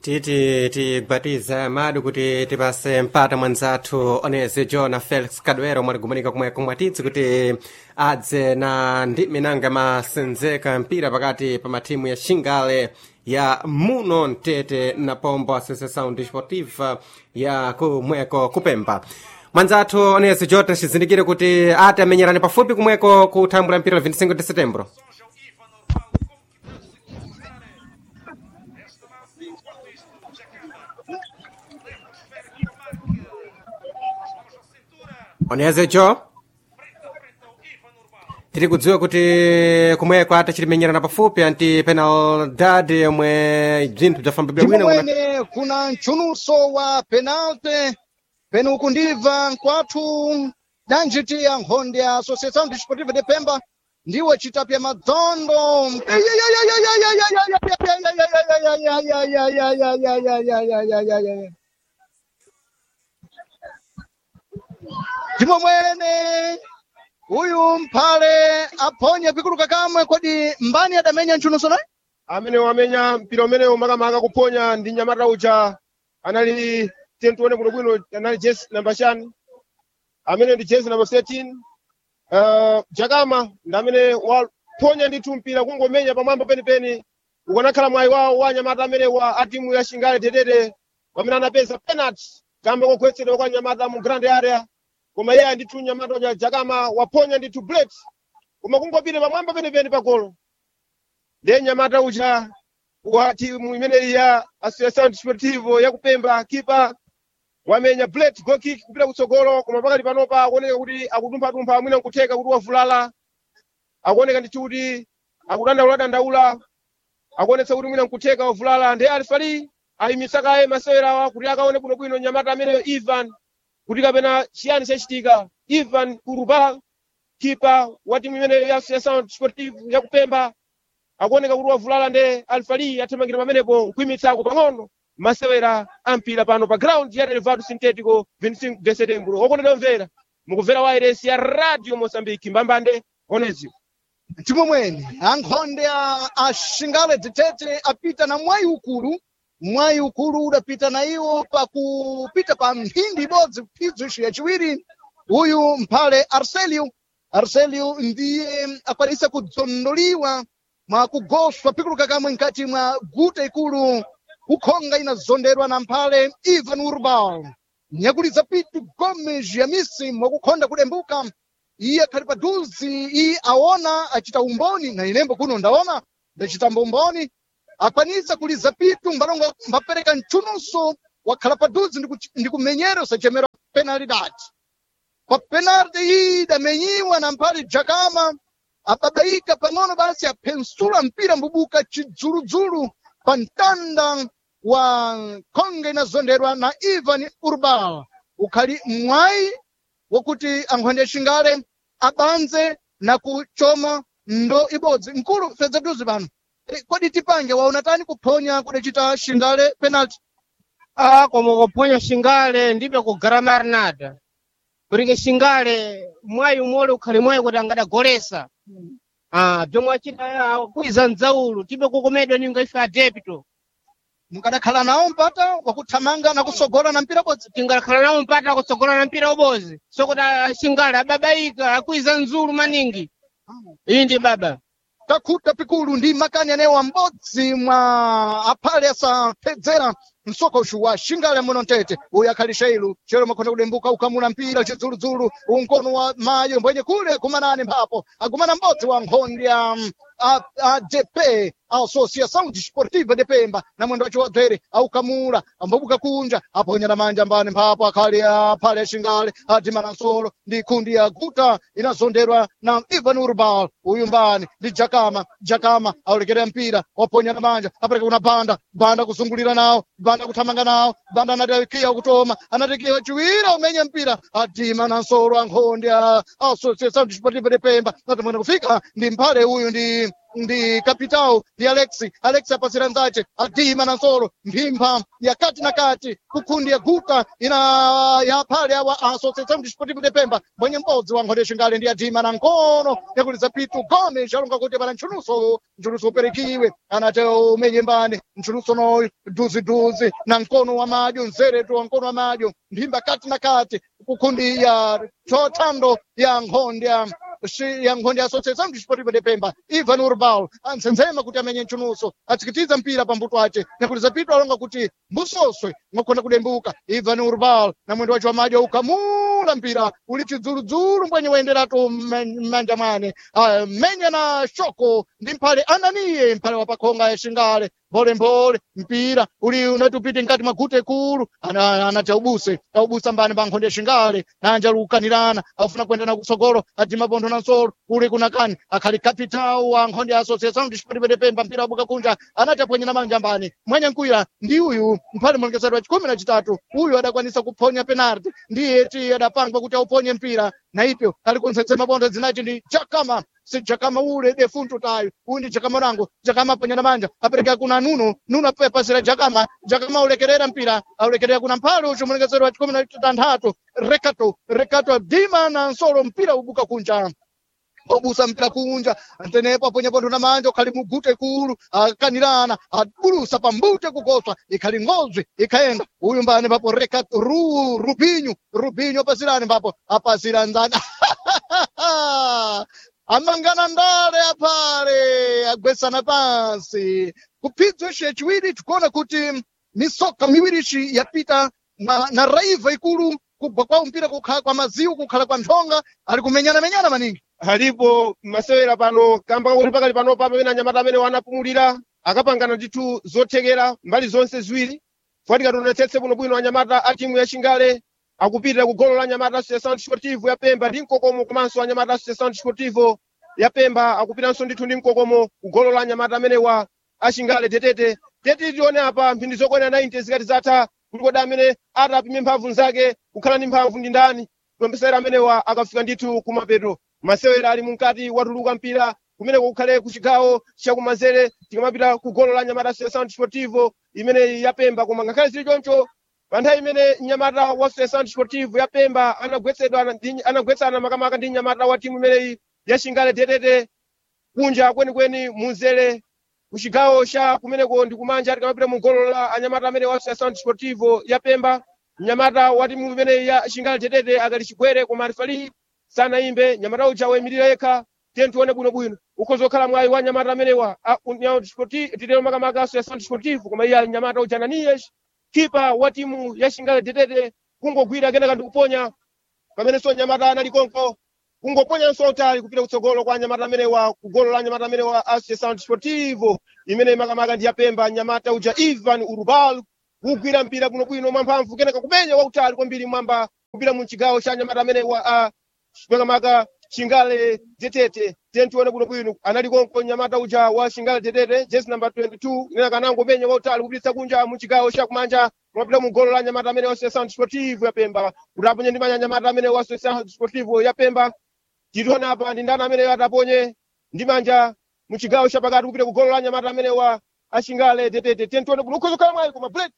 titi tigwatiza madu kuti tipase mpata mwanzathu onezi john felix kadwero mwatigumanika kumweko mwatitsi kuti adze na ndimi nanga masenzeka mpira pakati pa mathimu ya xingale ya muno mtete na pombo associação desportiva ya kumweko kupemba mwanzathu onezi john cizindikire kuti ati amenyerani pafupi kumweko kuthambula mpira la 25 de setembro onezecho tiri kudziwa kuti kumweko ati chilimenyerana pafupi anti penalidade yomwe bzinthu bzafamba ndipo bwino kuna- mwene kuna mchunuso wa penalty pene ukundibva nkwathu danjiti ya nkhondo ya associação desportiva de pemba ndiwo chitapya madzondo ndipo mwene uyu mphale aphonye pikuluka kamwe kodi mbani adamenya mchunuso naye amene wamenya mpira umenewu makamaka kuphonya ndi nyamata uja anali tentione bwinobwino anali jesi namba chani amene ndi jesi namba 13 uh, jakama ndi amene waphonya ndithu mpira kungomenya pamwamba penipeni ukanakhala mwayi wawo wa nyamata amene wa a timu ya xingale tetete pamene anapeza penalty kamba kogwetsedwa kwa nyamata mu grand area koma iye ndithu nyamata uja jakama waphonya ndithu blade koma kungopita pamwamba penipeni pa golo ndiye nyamata uja wa timu imeneyi ya associação desportivo ya kupemba kipa wamenya blade goal kick kupita kutsogolo koma pakati panopa akuoneka kuti akutumpha-tumpha mwina nkutheka kuti wavulala akuoneka ndithu kuti akudandaula-dandaula akuonetsa kuti mwina nkutheka wavulala ndiye alifali ayimisa kaye masewerawa kuti akaone bwinobwino nyamata ameneyo ivan kuti kapena chiyani chachitika ivan kuruba kipa wa timu imeneyo ya associação desportivo ya kupemba akuoneka kuti wavulala nde alfali athamangira pamenepo nkuimitsako pang'ono masewera ampira pano pa ground ya relevado sintético 25 de setembro okondedwa mvera mukumvera wireless ya radio moçambique mbambande oneziwo ndipo mwene ankhonde a axingale dzitete apita na mwayi ukulu mwayi ukulu udapita na iwo pakupita pa mphindi ibodzi phidzo ixo yaciwiri uyu mphale arcelio arcelio ndiye akwanisa kudzondoliwa mwa kugoswa pikuluka kamwe mkati mwa guta ikulu kukhonga inazonderwa na mphale ivan urbal nyakuliza pitu gomes yamisi mwakukhonda kudembuka iye akhali padhuzi iye aona acita umboni na inembo kuno ndaona ndacitamba umboni akwanisa kuliza pitu mbalongo mbapereka mchunuso wakhala padhuzi ndi kuch- ndi kumenyera usachemera penalidade kwa penalti iyi idamenyiwa na mphale jakama ababaika pang'ono basi aphensula mpira mbubuka chidzuludzulu pa mtanda wa khonga inazonderwa na ivan urbal ukhali mwayi wokuti ankhonde xingale abanze na kuchoma ndo ibodzi mkulu fedza bduzi pano Eh, kodi tipange waona tani kuphonya kudacita xingale penalty Ah, como kuphonya xingale ndibe kugaramara nada porque xingale mwayi umole ukhali mwayi kuti angadagolesa ah, bzomwe acita kuiza mdzaulu tibe kukomedwa ninga ife adepito mukadakhala nawo mpata wakuthamanga na kusogola na mpira bodzi tingakhala nawo mpata kutsogola na mpira ubozi sokuti ah, xingale ababaika akuiza mzulu maningi iyi ndi baba takhuta pikulu ndi makani anewa m'bodzi mwa aphale asaphedzera msokoxu wa xingale muno mtete uyu akhali xeilu chero makhonda kudembuka ukhamula mpira chidzuludzulu unkono wa mayo mbwenye kule kumanani mphapo agumana m'bodzi wa nkhondi ya mm, a- adp associação desportiva de pemba na mwendo wace wadzere aukamula ambabuka kunja aponyera manja mbani mphapo akhali aphale xingale adimana nsolo ndi nkhundi ya guta inazonderwa na ivan urbal uyu mbani ndi jakama jakama aulekera mpira waponyera manja apereka kuna banda banda kuzungulira nawo banda kuthamanga nawo banda anatikiya kutoma anatikiya chiwira umenya mpira adima na nsolo ankhondi a associação desportiva de pemba natomwena kufika ndi mphale uyu ndi ndi capital ndi alexi alexi apasira nzace adima na nsolo mphimba ya kati na kati kukhundi ya guka ina ya phale awa associação desportivo de pemba mwenye m'bodzi wa nkhonde xingale ndi adima na nkono yakuliza pitu gome xalonga kuti pana ntchunuso ntchunuso uperikiwe anati umenye mbani ntchunuso no duziduzi na nkono wa madyo nzeretu wa nkono wa madyo mphimba kati na kati kukhundi ya thothando ya nkhonde ya Xi- ya nkhonde ya associação desportiva de pemba ivan urbal antsenzema kuti amenye ntchunuso atsikitiza mpira pambuto ace nyakuliza pitu alonga kuti mbusoswe mwakhonda kudembuka ivan urbal na mwendo wace wa madyo ukamula mpira uli chidzuludzulu mbwenye wayenderatu m'manja mwane Ah, menya na shoko ndi mphale ananiye mphale wa pakhonga ya xingale mphole mpira uli unati upite mkati mwa gute kulu ana- anati aubuse aubusa mbani pa nkhonde ya xingale nanja lukanirana afuna kuenda na kutsogolo ati mapontho na nsolo kuli kunakani akhali capital wa nkhonde ya associação desportiva de pemba mpira wabuka kunja anati apwenyera manja mbani mwenye nkuira ndi uyu mphale mulongesero wa chikumi na chitatu uyu adakwanisa kuphonya penalty ndiye ti adapangwa kuti auponye mpira na ipyo ali kunsetsema pontho zinaci ndi chakama si chakama ule defunto tayo uyu ndi chakama rango chakama apwenyera manja apereka kuna nuno nuno apasira chakama chakama aulekerera mpira aulekerera kuna mphale ucu mulongesero wa chikumi na chitanthatu rekato rekato adima na nsolo mpira ubuka kunja obusa mpira kunja tenepo aponya pontho na manja ukhali mugute kulu akanirana abulusa pambute kukoswa ikhali ngozwi ikhaenda uyu mbani papo rekato ru rubinyu rubinyu apasirani papo apasira nzani amangana ndale apale agwesana pansi kuphidzwa ixe chiwiri tikuona kuti misoka miwiri ixi yapita na, na raiva ikulu kubva kwa mpira kukhala kwa maziwu kukhala kwa nthonga ali kumenyana-menyana maningi alipo masewera pano kamba kuti pakali panopa pamene anyamata amene wanapumulira akapangana ndithu zothekera mbali zonse ziwiri fuatika tionetsetse bwinobwino anyamata a timu ya xingale akupitira ku golo la anyamata associação desportivo ya pemba ndi mkokomo komanso anyamata associação desportivo ya pemba akupitanso ndithu ndi mkokomo ku golo la anyamata amenewa a xingale tetete teti tione apa mphindi zokwana 90 zikati zatha kuti kodi amene atapime mphamvu nzake kukhala ndi mphamvu ndi ndani masewera amenewa akafika ndithu kumapeto masewera ali mukati watuluka mpira kumene kukhale ku chigawo chakumanzere tikamapita ku golo la nyamata associação desportivo imene yapemba koma ngakhale zili choncho pa nthawi imene nyamata wa associação desportivo yapemba anagwetsedwa ndi- anagwetsana makamaka ndi nyamata wa timu imeneyi ya xingale tetete kunja kwenikweni munzere ku chigawo cha kumeneko ndi kumanja tikamapita mu golo la anyamata amene wa associação desportivo yapemba mnyamata wa timu imeneyi ya xingale tetete akali chigwere koma alifali sanayimbe nyamata uja wayimirira yekha tiye tione bwinobwino ukhoza kukhala mwayi wa nyamata amenewa a- União Desporti- titero makamaka associação desportivo koma iye ali nyamata uja ananias kipa wa timu ya xingale tetete kungogwira kenaka ndikuponya pamenenso nyamata anali konko kungoponyanso utali kupita kutsogolo kwa nyamata amenewa ku golo la nyamata amenewa associação desportivo imene makamaka ndi yapemba nyamata uja ivan urbal kugwira mpira bwinobwino mwamphamvu kenaka kumenya wautali kwambiri mwamba kupita mu chigawo cha nyamata amenewa a makamaka xingale tetete tiye tione bwinobwino anali konko nyamata uja wa xingale tetete jesi number 22 inena kanangomenya wautali kupititsa kunja mu chigawo cha kumanja kumapita mu golo la nyamata amene wa associação desportivo yapemba kuti aponye ndi manja nyamata amene wa associação desportivo yapemba titiona apa ndi ndani amene ataponye ndi manja mu chigawo chapakati kupita ku golo la nyamata amene wa axingale tetete tiye tione bwino ukhoza kukhala mwayi koma blade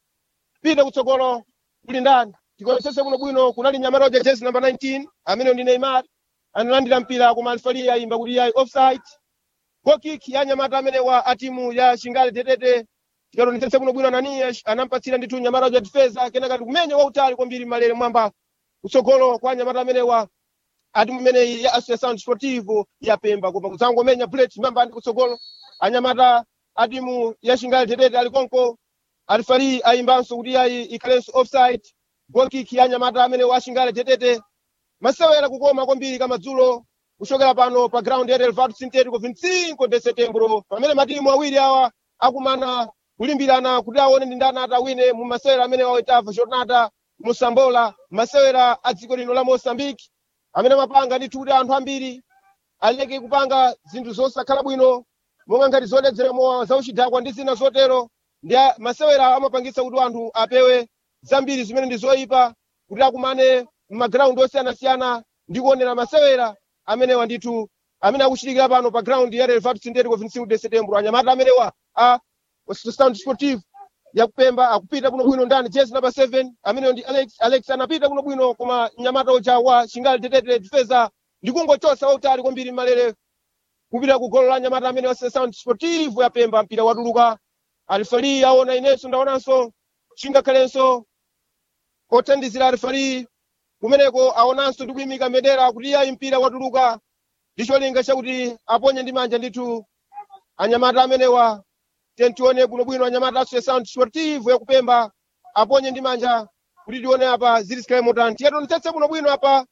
pita kutsogolo kuli ndani tikuonetsese bwino bwino kunali nyamata uja jesi number 19 amene ndi neymar analandira mpira koma alifali ayimba kuti yayi offside goal kick ya nyamata amene wa a timu ya xingale tetete tikaonetsese bwino bwino ananias anampatsira ndithu nyamata uja difeza kenaka tikumenya wautali kwambiri malere mwamba kutsogolo kwa nyamata amene wa atimu imeneyi ya associação desportivo ya pemba koma kudzangomenya bullet mamba ndi kutsogolo anyamata atimu ya xingale tetete ali konko alifali ayimbanso kuti ayi ikhalenso offside goal kick ya nyamata amene wa xingale tetete masewera kukoma kwambiri kamadzulo kuchokera pano pa ground ya relvado sintético 25 de setembro pamene matimu awiri awa akumana kulimbirana kuti aone ndi ndani atawine mu masewera amene waoitava jornada musambola masewera a dziko lino la moçambique amene mapanga ndithu kuti anthu ambiri aleke kupanga zinthu zosakhala bwino monga ngati zoledzera mowa zauchidakwa ndi zina zotero ndi a- masewera amapangitsa kuti anthu apewe zambiri zimene ndi zoyipa kuti akumane m'magrawundi osiyanasiyana ndi kuonera masewera amenewa ndithu amene akuchitikira pano pa ground ya Relvado Sindetico 25 de setembro anyamata amenewa a Sound Sportive yakupemba akupita kuno bwino ndani jezi namba 7 ameneyo ndi Alex Alex anapita kuno bwino koma mnyamata uja wa Shingali Tetete Defensa ndikungochosa wautali kwambiri malere kupita ku golo la nyamata amene wa Sound Sportive yapemba mpira watuluka alifali aona inenso ndaonanso chingakhalenso othandizira alifali kumeneko aonanso ndi kuyimika mbendera kuti iyayi mpira watuluka ndi cholinga chakuti aponye ndi manja ndithu anyamata amenewa tentione bwinobwino anyamata aso sound sportive yakupemba aponye ndi manja kuti tione apa zilisikale motani tiye tionetsetse bwinobwino apa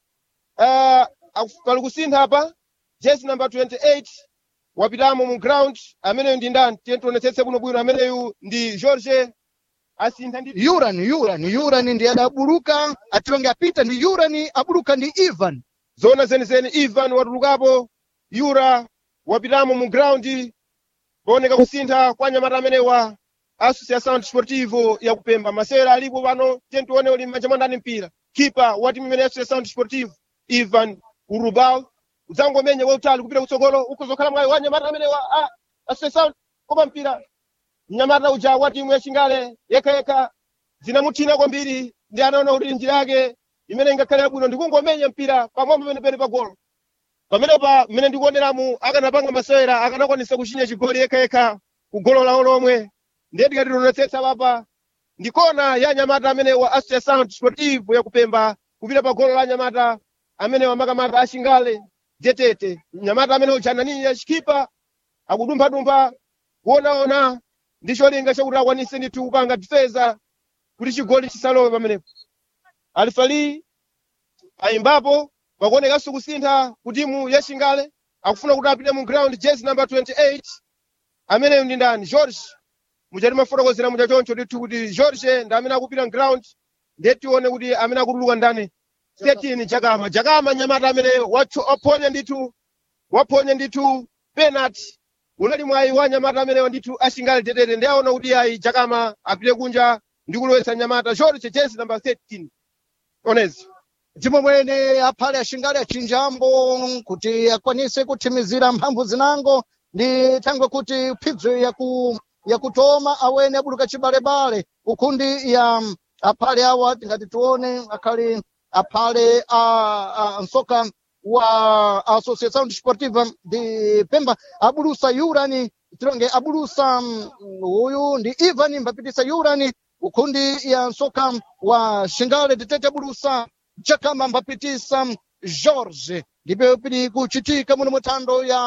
uh, pali kusintha apa jesi number 28 wapitamo mu ground ameneyo ndi ndani tiye tionetsetse bwinobwino ameneyu ndi george asintha ndi yurani yurani yurani ndi adabuluka atilonge apita ndi yurani abuluka ndi ivan zona zenizeni ivan watulukapo yura wapitamo mu ground pooneka kusintha kwa anyamata amenewa associação desportivo yakupemba masewera alipo pano tiye tione uli m'manja mwa ndani mpira kipa wa timu imene associação desportivo ivan urubal udzangomenya wautali kupita kutsogolo ukuzokhala mwayi wa anyamata amenewa a associação koma mpira mnyamata uja wa timu yachingale yekhayekha zinamuthina kwambiri ndi anaona kuti njira yake imene ingakhalira bwino ndikungomenya mpira pamwamba penepene pa golo pamenepa mmene ndikuoneramu akanapanga masewera akanakwanisa kuchinya chigoli yekhayekha ku golo lawo lomwe ndiye tikati tionetsetsa papa ndikona ya anyamata amene wa associação desportivo yakupemba kupita pa golo la anyamata amene wamakamata achingale jetete mnyamata amene uja ananiya chikipa akudumphadumpha kuonaona ndi cholinga chakuti akwanise ndithu kupanga difeza kuti chigoli chisalowe pamenepo alifali ayimbapo pakuonekanso kusintha ku timu ya chingale akufuna kuti apite mu ground jezi number 28 ameneyo ndi ndani george muchati mafotokozera mucha choncho ndithu kuti george ndi amene akupita ground ndiye tione kuti amene akutuluka ndani 13 jakama jakama nyamata amene wacho- waphonya ndithu waphonya ndithu penalty unali mwayi wa nyamata amenewa ndithu achingale tetete ndi aona kuti ayi jakama apite kunja ndi kulowetsa nyamata george jezi number 13 onezi ndipo mwene aphale ashingale achinjambo kuti akwanise kuthimizira mphamvu zinango ndi thangwe kuti phidzo yaku yakutoma awene abuluka chibalebale ukhundi ya mm, aphale awa tingati tione akhali aphale a, a nsoka wa associação desportiva de pemba abulusa yurani tilonge abulusa mm, uyu ndi ivan mbapitisa yurani ukhundi ya nsoka wa shingale titete abulusa chakama mbapitisa Jorge ndipo pili kuchitika muno muthando ya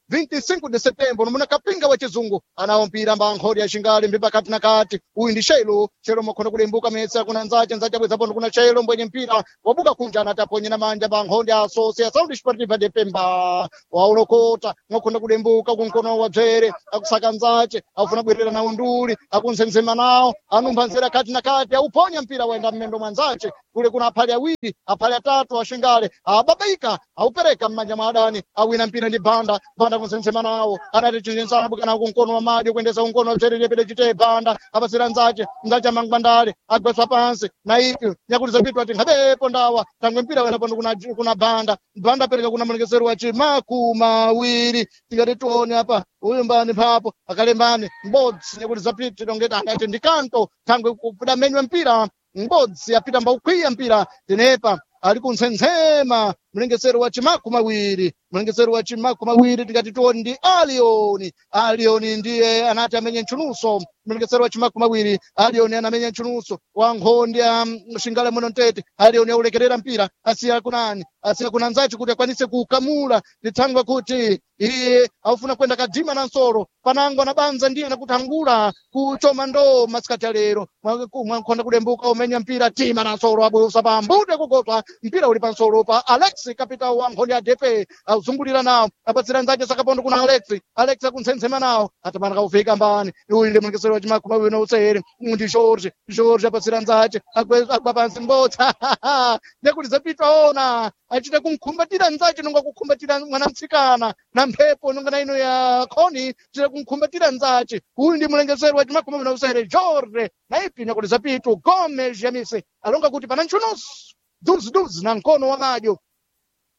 25 de setembro muna kapinga wa chizungu anawo mpira mbankholi ya xingali mbi pakati na kati uyu ndi shelo shelo makhona kulembuka metsa kuna nzace nzace abweza kuna shelo mbwenye mpira wabuka kunja anati aponye na manja bankholi ya associação desportiva de pemba waulokota mwakhona kulembuka kunkono wa bzere akusaka nzace akufuna bwerera nawo nduli akunsenzema nawo anumpha nzera kati na kati auponya mpira waenda mmendo mwa nzace kule kuna aphali awiri aphali atatu ashingale ababaika aupereka mmanja mwa adani awina mpira ndi banda banda kunsensema nawo anati chinsabu kana kunkono wa madyo kuendesa kunkono wa bzere lepere chite banda apasira nzace nzace amangwandale agweswa pansi na iki nyakuti zapitwa ati nkhabepo ndawa tangwe mpira wena pano kuna, kuna banda banda apereka kuna mulekeseri wa chimaku mawiri tikati tione apa uyu mbani mphapo akalembani m'bodzi nyakuti zapita tongeti anati ndikanto thangwe kudamenywa mpira m'bodzi apita mbaukhwiya mpira tenepa ali kuntsensema mlengesero wa chimaku mawiri mlengesero wa chimaku mawiri tikati tioni ndi alioni alioni ndiye anati amenye ntchunuso mlengesero wa chimaku mawiri alioni anamenya ntchunuso wa nkhondi ya xingale muno ntete alioni aulekerera mpira asiya kunani asiya kuna nzace kuti akwanise kukamula lithangwa kuti iye aufuna kwenda kadima na nsoro panango na banza ndiye nakutangula kuchoma ndoo masikati alero mwankhonda kulembuka umenya mpira tima na nsoro abusa pa mbude kugotwa mpira uli pa nsoro pa alex kapita wa nkhondi ya dp azungulira nawo apatsira nzace sakapondo kuna alex alex akuntsensema nawo atamana kaufika mbani uyu ndi mulekeseri wa chimakhu mawiri na usere ndi george george apatsira nzace agwa pansi mbotsa nekuti zapitwa ona achita kumkhumbatira nzace nonga kukhumbatira mwana mtsikana na mphepo nonga na ino ya khoni chita kumkhumbatira nzace uyu ndi mulengeseri wa chimakhu mawiri na usere george na ipi nyakuti zapitwa gomes yamise alonga kuti pana ntchunuso duziduzi na mkono wa madyo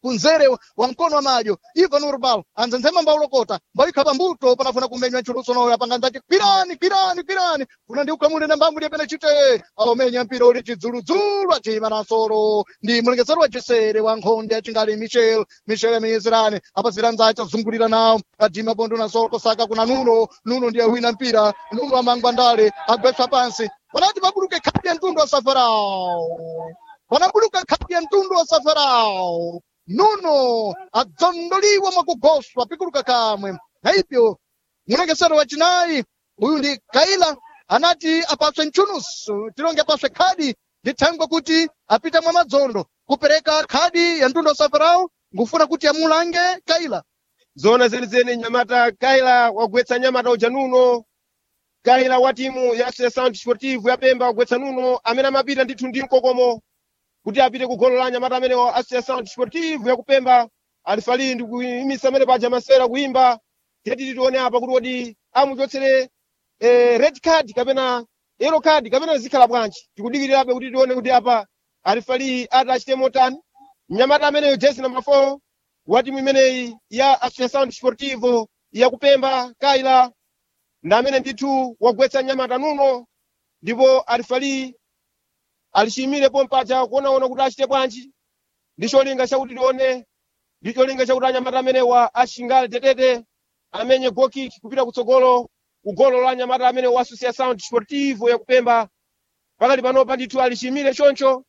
kunzere wa mkono wa madyo ivan urbal anzenzema mbaulokota mbaikha pambuto panafuna kumenywa ntchulusonoyo apanganzati kwirani kwirani kwirani kuna ndi ukhamule na mbambu liyapena chite alomenya mpira uli chidzuludzulu acima na nsoro ndi mulengezero wa cisere wa nkhonde achingali michel michel miyezerani apazira nzace azungulira nawo adima bondo na nsoro kosaka kuna nuno nuno ndiye wina mpira nuno amangwa ndale agwetsa pansi wanati mabuluke khadi ya mtundu wa safarao wanabuluka khadi ya mtundu wa safarao nuno adzondoliwa mwakugoswa pikuluka kamwe na hivyo mulekesero wacinayi uyu ndi kaila anati apaswe mchunusu tilonge apaswe khadi ndithangwe kuti apita mwa madzondo kupereka khadi ya mtundu wa safarao ngufuna kuti amulange kaila zona zenizeni nyamata kaila wagwetsa nyamata uja nuno kaila wa timu ya Associação Desportivo ya Pemba wagwetsa nuno amene amapita ndithu ndi mkokomo kuti apite ku golo la nyamata amene wa Associação Desportivo ya kupemba alifali ndi kuyimisa amene paja masera kuyimba tiyeti tione apa kuti kodi amuchotsere eh, red card kapena yellow card kapena zikhala bwanji tikudikirirabe kuti tione kuti apa alifali ati achite motani mnyamata ameneyo jezi number 4 wa timu imeneyi ya Associação Desportivo ya kupemba kaila ndi amene ndithu wagwetsa nyamata nuno ndipo alifali alishimire pompaja kuonaona kuti achite bwanji ndi cholinga chakuti tione ndi cholinga chakuti anyamata amenewa ashingale tetete amenye gokiki kupita kutsogolo ku golo la anyamata amene wa Associação Desportivo ya kupemba pakali panopa ndithu alishimire choncho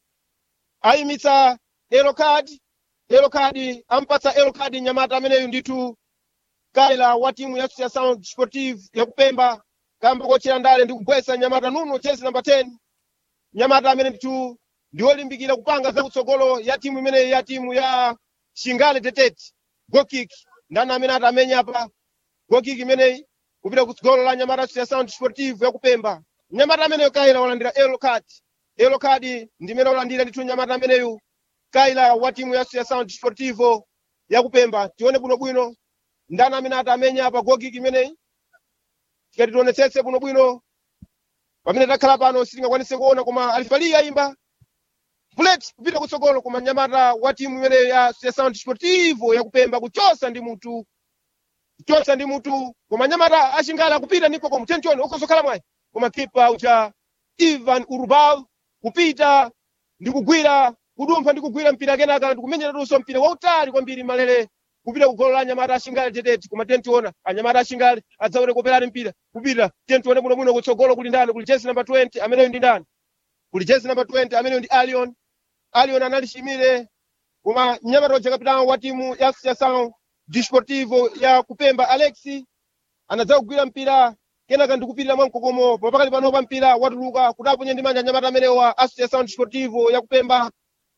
ayimitsa yellow card yellow card ampatsa yellow card nyamata ameneyu ndithu kaila wa timu ya Associação Desportivo ya kupemba kamba kochera ndale ndi kugwetsa nyamata nuno jezi namba 10 nyamata amene ndithu ndi olimbikira kupanga zakutsogolo ya timu imeneyi ya timu ya shingale tetete gokik ndani amene atamenya apa gokik imeneyi kupita kutsogolo la nyamata associação desportivo ya kupemba nyamata ameneyo kaila walandira yellow card yellow card ndi imene walandira ndithu nyamata ameneyu kaila wa timu ya associação desportivo ya kupemba tione bwinobwino ndani amene atamenya apa gokik imeneyi tikati tionetsetse bwinobwino pamene takhala pano sitingakwanise kuona koma alifali yayimba bullet kupita kutsogolo koma nyamata wa timu imeneyo ya Associação Desportivo ya kupemba kuchosa ndi mutu kuchosa ndi mutu koma nyamata ashingala akupita ndipo koma tenchoni ukosokhala mwayi koma kipa ucha Ivan Urbal kupita ndi kugwira kudumpha ndi kugwira mpira kenaka ndi kumenyeranso mpira wautali kwambiri malere kupita kugolo la anyamata ashingale tetete koma tentiona anyamata ashingale adzaone kuoperani mpira kupita tentione bwinobwino kutsogolo kuli ndani kuli jezi namba 20 ameneyo ndi ndani kuli jezi namba 20 ameneyo ndi alion alion analishimire koma mnyamata uja kapitano wa timu ya associação desportivo ya kupemba alexi anadza kugwira mpira kenaka ndikupirira mwamkokomo papakali panopa mpira watuluka kuti aponye ndi manja anyamata ameneyo wa associação desportivo ya kupemba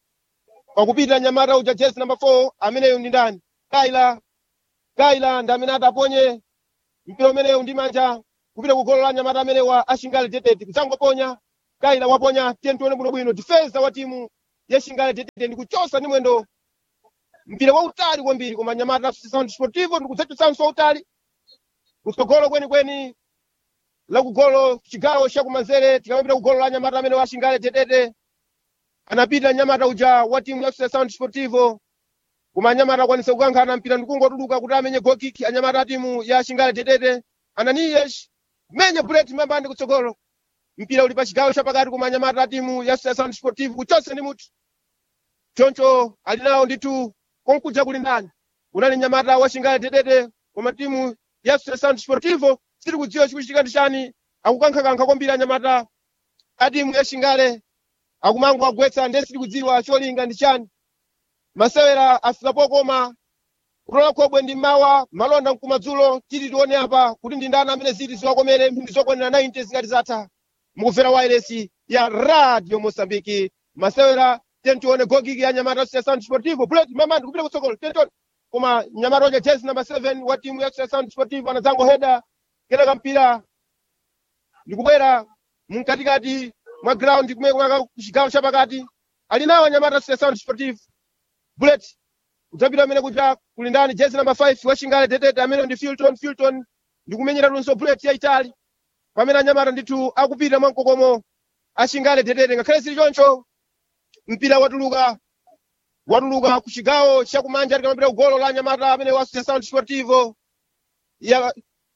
pakupita nyamata uja jezi namba 4 ameneyo ndi ndani kaila kaila ndi amene ataponye mpira umeneyo ndi manja kupita ku golo la nyamata amene wa ashingale tetete kudzangoponya kaila waponya tiye tione bwinobwino difensa wa timu ya shingale tetete ndi kuchosa ndi mwendo mpira wautali kwambiri koma nyamata associação desportivo ndi kudzachotsanso wautali kutsogolo kwenikweni la kugolo chigawo chakumanzere tikamapita ku golo la nyamata amene wa shingale tetete anapita nyamata uja wa timu ya associação desportivo koma anyamata akwanisa kukankhana mpira ndikungotuluka kuti amenye gokiki anyamata a timu ya shingale tetete ananiyesh menya bullet mambandi kutsogolo mpira uli pa chigawo chapakati koma anyamata a timu ya associação desportivo kuchonse ndi mutu choncho ali nawo ndithu konkuja kuli ndani unali nyamata wa shingale tetete koma timu ya associação desportivo sili kudziwa chikuchitika ndi chani akukankhakankha kwambiri anyamata a timu ya shingale akumango agwetsa ndiye sili kudziwa cholinga ndi chani masewera afikapo koma kutola khobwe ndi mawa malonda mkumadzulo titi tione apa kuti ndi ndani amene ziti ziwakomere mphindi zokwanira 90 zikati zatha mukumvera wairesi ya radio mosambiki masewera tentione gogiki ya nyamata associação desportivo bullet mamandi kupita kutsogolo tentione koma nyamata oja jezi number 7 wa timu ya associação desportivo anadzango heda kenaka mpira ndikubwera mkatikati mwa ground kumeka chigawo chapakati ali nawo nyamata associação desportivo bullet udzapita amene kuja kuli ndani jezi namba 5 washingale tetete amene ndi filton filton ndikumenyera lunso bullet yaitali pamene anyamata ndithu akupita mwamkokomo ashingale tetete ngakhale sili choncho mpira watuluka watuluka ku chigawo chakumanja likamapita kugolo la nyamata amene wa associação desportivo ya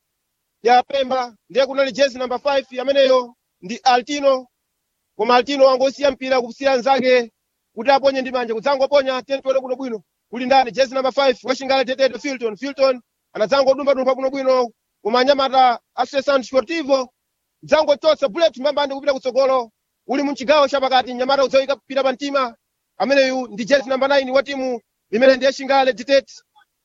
ya pemba ndiye kunali jezi namba 5 ameneyo ndi altino koma altino wangosiya mpira kusiya nzake kuti aponye ndi manja kudzangoponya tentiwere bwinobwino kuli ndani jezi namba 5 wachingale tetete filton filton anadzangodumba-dumba bwinobwino koma anyamata associação desportivo dzangochotsa bullet mbambandi kupita kutsogolo uli mchigawo chapakati nyamata udzawika kupita pa mtima ameneyu ndi jezi namba 9 wa timu imene ndiye chingale tetete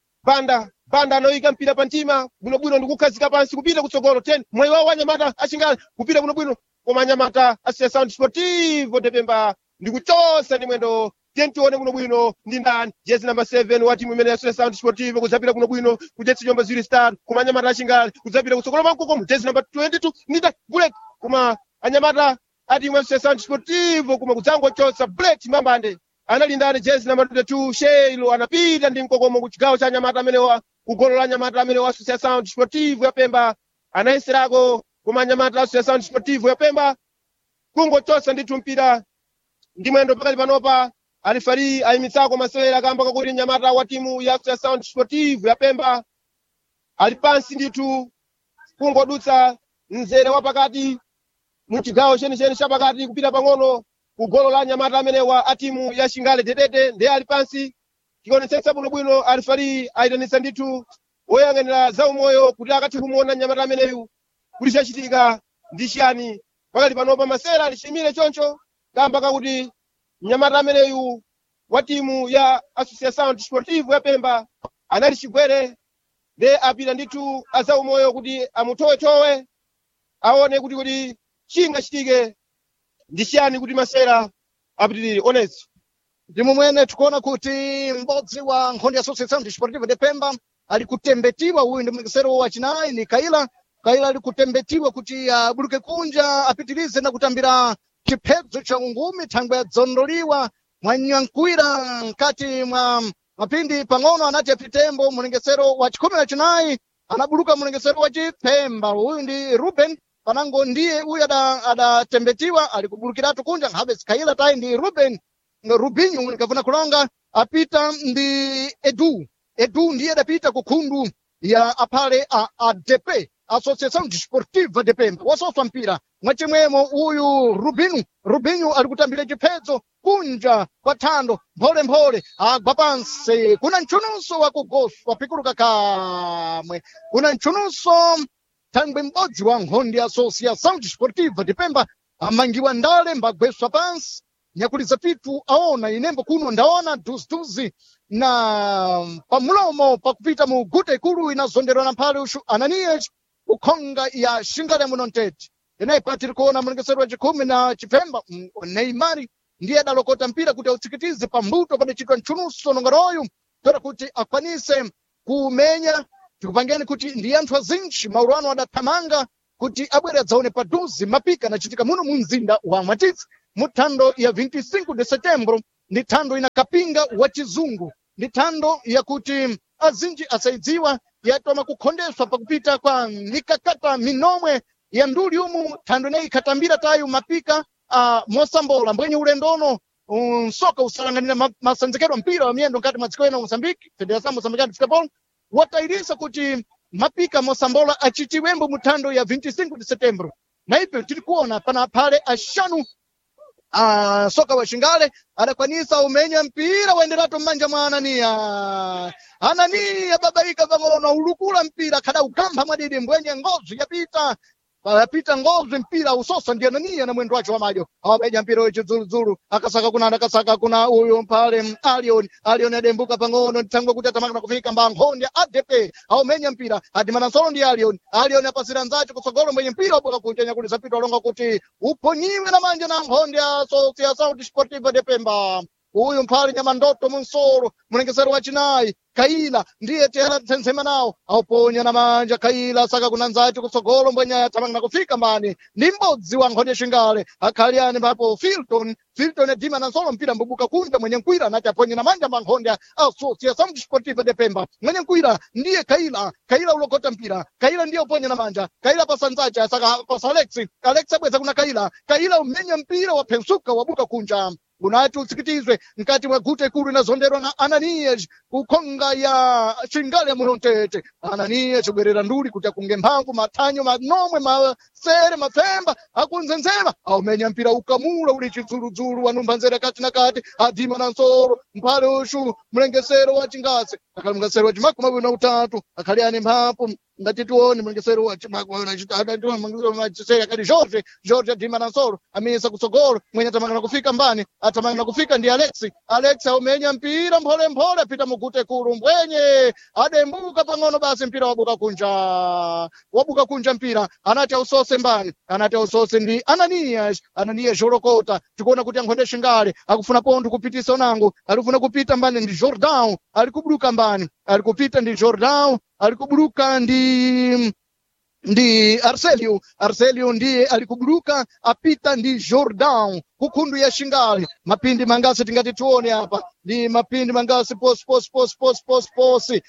banda banda anoyika mpira pa mtima bwinobwino ndi kukhazika pansi kupita kutsogolo 10 mwayi wawo anyamata achingale kupita bwinobwino koma anyamata associação desportivo depemba ndi kuchosa ndi mwendo tentione bwinobwino ndi ndani jezi namba 7 wa timu imene associação desportivo kudzapita bwinobwino kujetsi nyumba ziwiri star koma anyamata achingale kudzapita kutsogolo mankokomo jezi namba 22 ndi ndani bullet koma anyamata a timu associação desportivo koma kudzangochosa bullet mbambande anali ndani jezi namba 22 sheilo anapita ndi mkokomo ku chigawo cha anyamata amenewa kugolo la anyamata amene wa associação desportivo ya pemba anayeserako koma anyamata associação desportivo ya pemba kungochosa ndithu mpira ndi mwendo pakati panopa alifari ayimitsako masewera kamba kakuti nyamata wa timu ya associação desportivo ya pemba ali pansi ndithu kungodutsa mzere wa pakati mu chigawo chenicheni chapakati kupita pang'ono ku golo la nyamata amenewa a timu ya chingale tetete ndiye ali pansi chionetsetsa bwinobwino alifari ayitanitsa ndithu woyang'anira zaumoyo kuti akathe kumuona nyamata ameneyu kuti chachitika ndi chiyani pakati panopa masera alichimire choncho kamba kakuti mnyamata ameneyu wa timu ya associação desportivo ya pemba anali chigwere nde apita ndithu azaumoyo kuti amutowetowe aone kuti kuti chingachitike ndi chiyani kuti masera apitirire onezi ndi momwene tikuona kuti m'bodzi wa nkhondo ya associação desportiva de pemba ali kutembetiwa uyu ndi mlekesero wachinayi ni kaila kaila ali kutembetiwa kuti abuluke kunja apitirize na kutambira chiphedzo cha ungumi thangwe yadzondoliwa mwanyankwira mkati mwa mapindi pang'ono anati apitembo mlengesero wa chikhumi na chinayi anabuluka mlengesero wa chipemba uyu ndi ruben panango ndiye uyu ada- adatembetiwa ali kubulukiratu kunja nkhabe zikhaila tayi ndi ruben rubinho nikafuna kulonga apita ndi edu edu ndiye adapita ku khundu ya aphale a adp associação desportiva de pemba wasoswa mpira mwachimwemo uyu rubinho rubinho ali kutambira chiphedzo kunja kwa thando mpholemphole agwa pansi kuna mchunuso wa kugoswa pikuluka kamwe kuna mchunuso thangwe m'bodzi wa nkhondo ya associação desportiva de pemba amangiwa ndale mbagweswa pansi nyakuliza pitu aona inembo kuno ndaona duziduzi na pamulomo pakupita mu guta ikulu inazonderwa na mphale ushu ananias ukhonga ya shingale muno ntete ineyi patiri kuona mlengesero wa chikhumi na chipemba mm, neimari ndiye adalokota mpira kuti autsikitize pambuto padacitwa mchunuso nongeroyu toda kuti akwanise kumenya tikupangeni kuti ndi anthu azinji maulu ano adathamanga kuti abwere adzaone paduzi mapika anachitika muno mu mzinda wa mwatitsi mu thando ya 25 de setembro ndi thando ina kapinga wa chizungu ndi thando yakuti azinji asaidziwa yatoma kukhondeswa pakupita kwa mikakata minomwe ya nduli umu thando ineyi ikhatambira tayu mapika a mosambola mbwenye ulendono msoka usalanganira ma- masenzekedwa mpira wa miyendo nkati mwa dziko ena mozambique federação moçambicana de futebol watayirisa kuti mapika mosambola achitiwembo mu thando ya 25 de setembro na ipe tiri kuona pana phale axanu Ah, soka wa Shingale adakwanisa umenya mpira waenderatu mmanja mwa Anania. Anania babaika pang'ono ulukula mpira kada ukamba mwadidi mbwenye ngozi yapita yapita ngozi mpira usosa ndi Anania na mwendo wacho wa majo awabeja mpira wecho zuluzulu akasaka kuna akasaka kuna uyu mpale mm, Alion Alion adembuka pang'ono ntangwa kuti atamaka kufika mbankhonde ADP aumenya mpira adimana solo ndi Alion Alion apasira nzacho kutsogolo mwenye mpira wabuka kunja nyakulisa pito alonga kuti uponyiwe na manja na nkhonde ya Associação Desportiva de Pemba uyu mphali nyamandoto munsoro mlengesero wachinayi kaila ndiye tera tsentsema nawo auponya na manja kaila saka kuna nzati kutsogolo mbwenya athamanga kufika mbani ndi m'bodzi wa nkhonde shingale akhali ani papo filton filton edima na nsolo mpira mbubuka kunja mwenye nkwira anati aponye na manja mankhonde associação desportiva de pemba mwenye nkwira ndiye kaila kaila ulokota mpira kaila ndiye uponya na manja kaila pasa nzacha saka pasa alexi alexi abweza kuna kaila kaila umenya mpira waphensuka wabuka kunja unati utsikitizwe mkati mwa gute kulu inazonderwa na ananias kukhonga ya shingale munontete ananias ubwerera nduli kuti akunge mphamvu mathanyo manomwe masere mapfemba akunzenzema aumenya mpira ukamula uli chidzuludzulu wanumba nzere kati na kati adima na nsoro mphale ushu mlengesero wa chingase akhali mlengesero wa chimakumi awiri na utatu akhali ane mphamvu ngati tione mlengesero wa chimakumi akati jorge jorge adima na nsoro amisa kutsogolo mwenye atamangana kufika mbani atamangana kufika ndi alexi alexi aumenya mpira mpholemphole apita mugute kulu mbwenye adembuka pang'ono basi mpira wabuka kunja wabuka kunja mpira anati ausose mbani anati ausose ndi ananias ananias jorokota tikuona kuti ankhonde shingale akufuna pontho kupitisa unango alifuna kupita mbani ndi jordan ali kubuluka mbani ali kupita ndi jordan ali kubuluka ndi ndi arcelio arcelio ndiye alikubuluka apita ndi jordan kukhundu ya shingale mapindi mangasi tingati tione apa ndi mapindi mangasi posi posi posi posi posi posi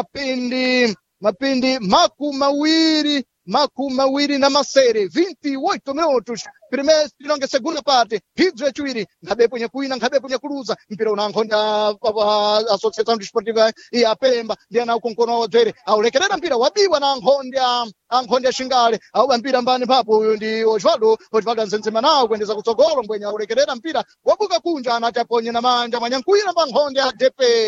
mapindi mapindi maku mawiri maku mawiri na masere 28 minutos primeiro tinonge segunda parte phidzo yaciwiri nkhabe punye kuwina nkhabe punye kuluza mpira unankhonda associação desportiva ya pemba ndi ana ukonkono wadzere aulekerera mpira wabiwa na ankhonde ankhonde ashingale auba mpira mbani papo uyu ndi osvaldo osvaldo anzenzema nawo kuendeza kutsogolo mbwenya aulekerera mpira wabuka kunja anati aponye na manja mwanyankuwira pa nkhonde ya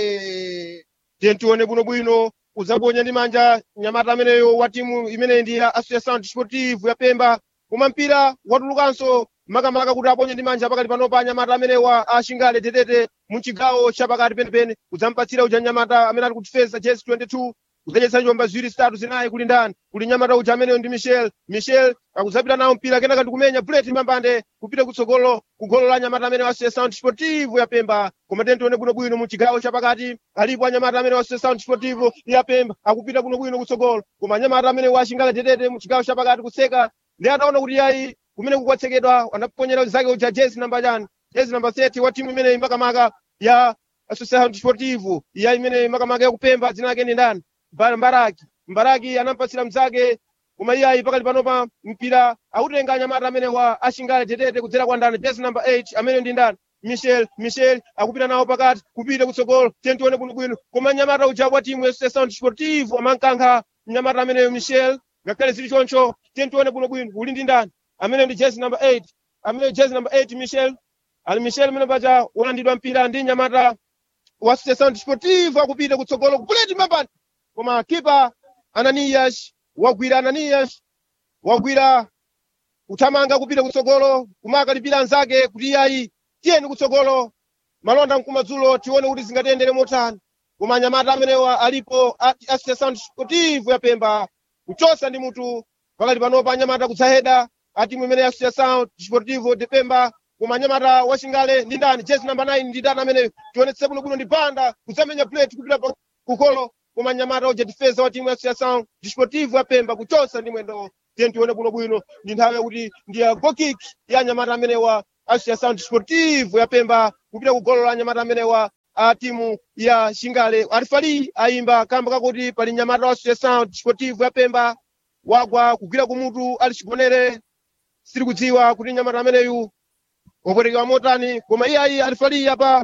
depe tiye tione bwinobwino uzaponya ndi manja nyamata ameneyo wa timu imeneyi ndi ya associação desportive ya pemba koma mpira watulukanso makamaka kuti aponye ndi manja pakati panopa anyamata amenewa ashingale tetete muchigawo chapakati penepene udzampatsira uja nyamata amene ali kutifesa jesi 22 kudzanyetsa njomba ziwiri zitatu zinayi kuli ndani kuli nyamata uja ameneyo ndi michel michel akudzapita nawo mpira kenaka ndikumenya buleti mambande kupita kutsogolo kugolo la nyamata amene wa associação desportive ya pemba koma tiye tione bwinobwino mu chigawo chapakati alipo anyamata amene wa associação desportive ya pemba akupita bwinobwino kutsogolo koma anyamata amene wa ashingale tetete mu chigawo chapakati kuseka ndi ataona kuti yayi kumene kukwatsekedwa anaponyera zake uja jezi namba chani jezi namba 30 wa timu imeneyi makamaka ya associação desportivo ya imeneyi makamaka yakupemba dzina lake ndi ndani Mba- mbaraki mbaraki anampatsira mzake koma iyayi pakali panopa mpira akutenga anyamata amene wa ashingale tetete kudzera kwa ndani jezi namba 8 amene ndi ndani michel michel akupita nawo pakati kupita kutsogolo tiye tione bwinobwino koma nyamata uja wa timu ya associação desportivo amankankha mnyamata ameneyo michel ngakhale zili choncho tiye tione bwinobwino uli ndi ndani amene ndi jezi number 8 amene jezi number 8 michel ali michel amene paja wolandidwa mpira ndi nyamata wa associação desportivo akupita kutsogolo kupuleti mapani koma kipa ananias wagwira ananias wagwira kuthamanga kupita kutsogolo kumakalipira anzake kuti iyayi tiyeni kutsogolo malonda mkumadzulo tione kuti zingatiyendere motani koma anyamata amenewa alipo a- associação desportivo ya pemba kuchosa ndi mutu pakati panopa anyamata kudzaheda atimu imene ya associação desportivo de pemba koma anyamata wachingale ndi ndani jezi namba 9 ndi ndani ameneyo tionetse bwinobwino ndi banda kudzamenya plate kupita pa- kukolo koma anyamata uja defesa wa timu ya associação desportivo ya pemba kuchosa ndi mwendo tiye tione bwinobwino ndi nthawi yakuti ndi ya gokik ya anyamata amenewa associação desportivo ya pemba kupita kugolo la anyamata amenewa a timu ya shingale alifali ayimba kamba kakuti pali nyamata wa associação desportivo ya pemba wagwa kugwira kumutu ali chigonere siri kudziwa kuti nyamata ameneyu wapwetekedwa motani koma iyayi alifali apa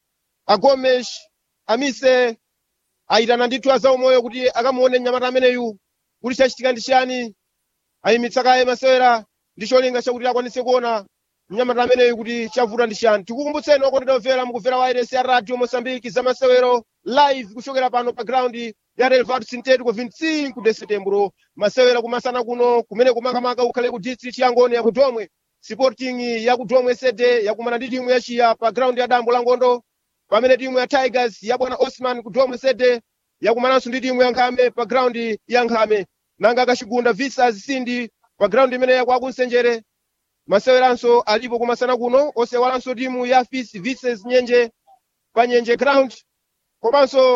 agomes amise ayitana ndithu azaumoyo kuti akamuone nyamata ameneyu kuti chachitika ndi chiyani ayimitsa kaye masewera ndi cholinga chakuti akwanise kuona mnyamata ameneyu kuti chavuta ndi chiyani tikukumbutseni okondedwa omvera mukumvera wairesi ya radio mosambiki za masewero live kuchokera pano pa ground ya relvado sintético 25 de setembro masewera kumasana kuno kumene kumakamaka ukhale ku district ya ngoni ya kudomwe sporting ya kudomwe sede yakumana ndi timu yachiya pa ground ya dambo la ngondo pamene timu ya tigers ya bwana osman kudomwe sede yakumananso ndi timu ya nkhame pa ground ya nkhame nanga kachigunda visas sindi pa ground imene yakwakunsenjere maseweranso alipo kumasana kuno osewalanso timu ya fis vises nyenje pa nyenje ground komanso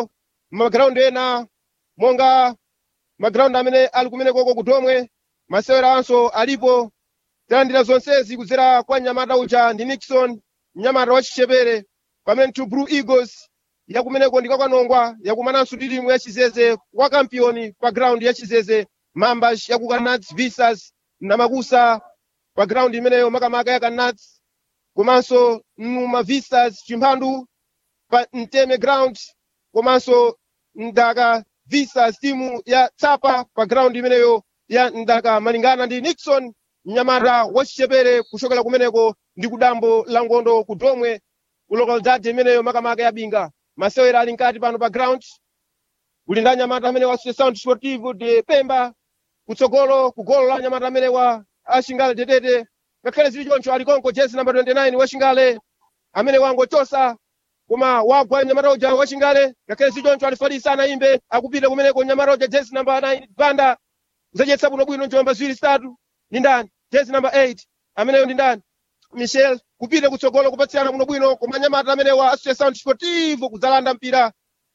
m'magrawundi ena monga magrawundi amene ali kumenekoko kudomwe maseweranso alipo talandira zonsezi kudzera kwa mnyamata uja ndi nixon mnyamata wa chichepere pamene two blue eagles yakumeneko ndikakwanongwa yakumananso ndi timu ya chizeze wa kampiyoni pa ground ya chizeze mambas yaku kanats visas namakusa pa ground imeneyo makamaka ya kanats komanso numa visas chimphandu pa mteme ground komanso mdaka visas timu ya tsapa pa ground imeneyo ya mdaka malingana ndi nixon mnyamata wa chichepere kuchokera kumeneko ndi kudambo la ngondo kudomwe ku localidade imeneyo makamaka ya binga masewera ali nkati pano pa ground kuli ndi anyamata amene wa sound sportivo de pemba kutsogolo ku golo la anyamata amene wa ashingale tetete ngakhale zili choncho ali konko jezi namba 29 wa shingale amene wangochosa koma wagwa nyamata uja wa shingale ngakhale zili choncho alifalisa anayimbe akupita kumeneko nyamata uja jezi namba 9 banda zadyetsa bwinobwino njomba ziwiri zitatu ndi ndani jezi namba 8 ameneyo ndi ndani michel kupita kutsogolo kupatsirana bwinobwino koma nyamata amene wa association sportivo kudzalanda mpira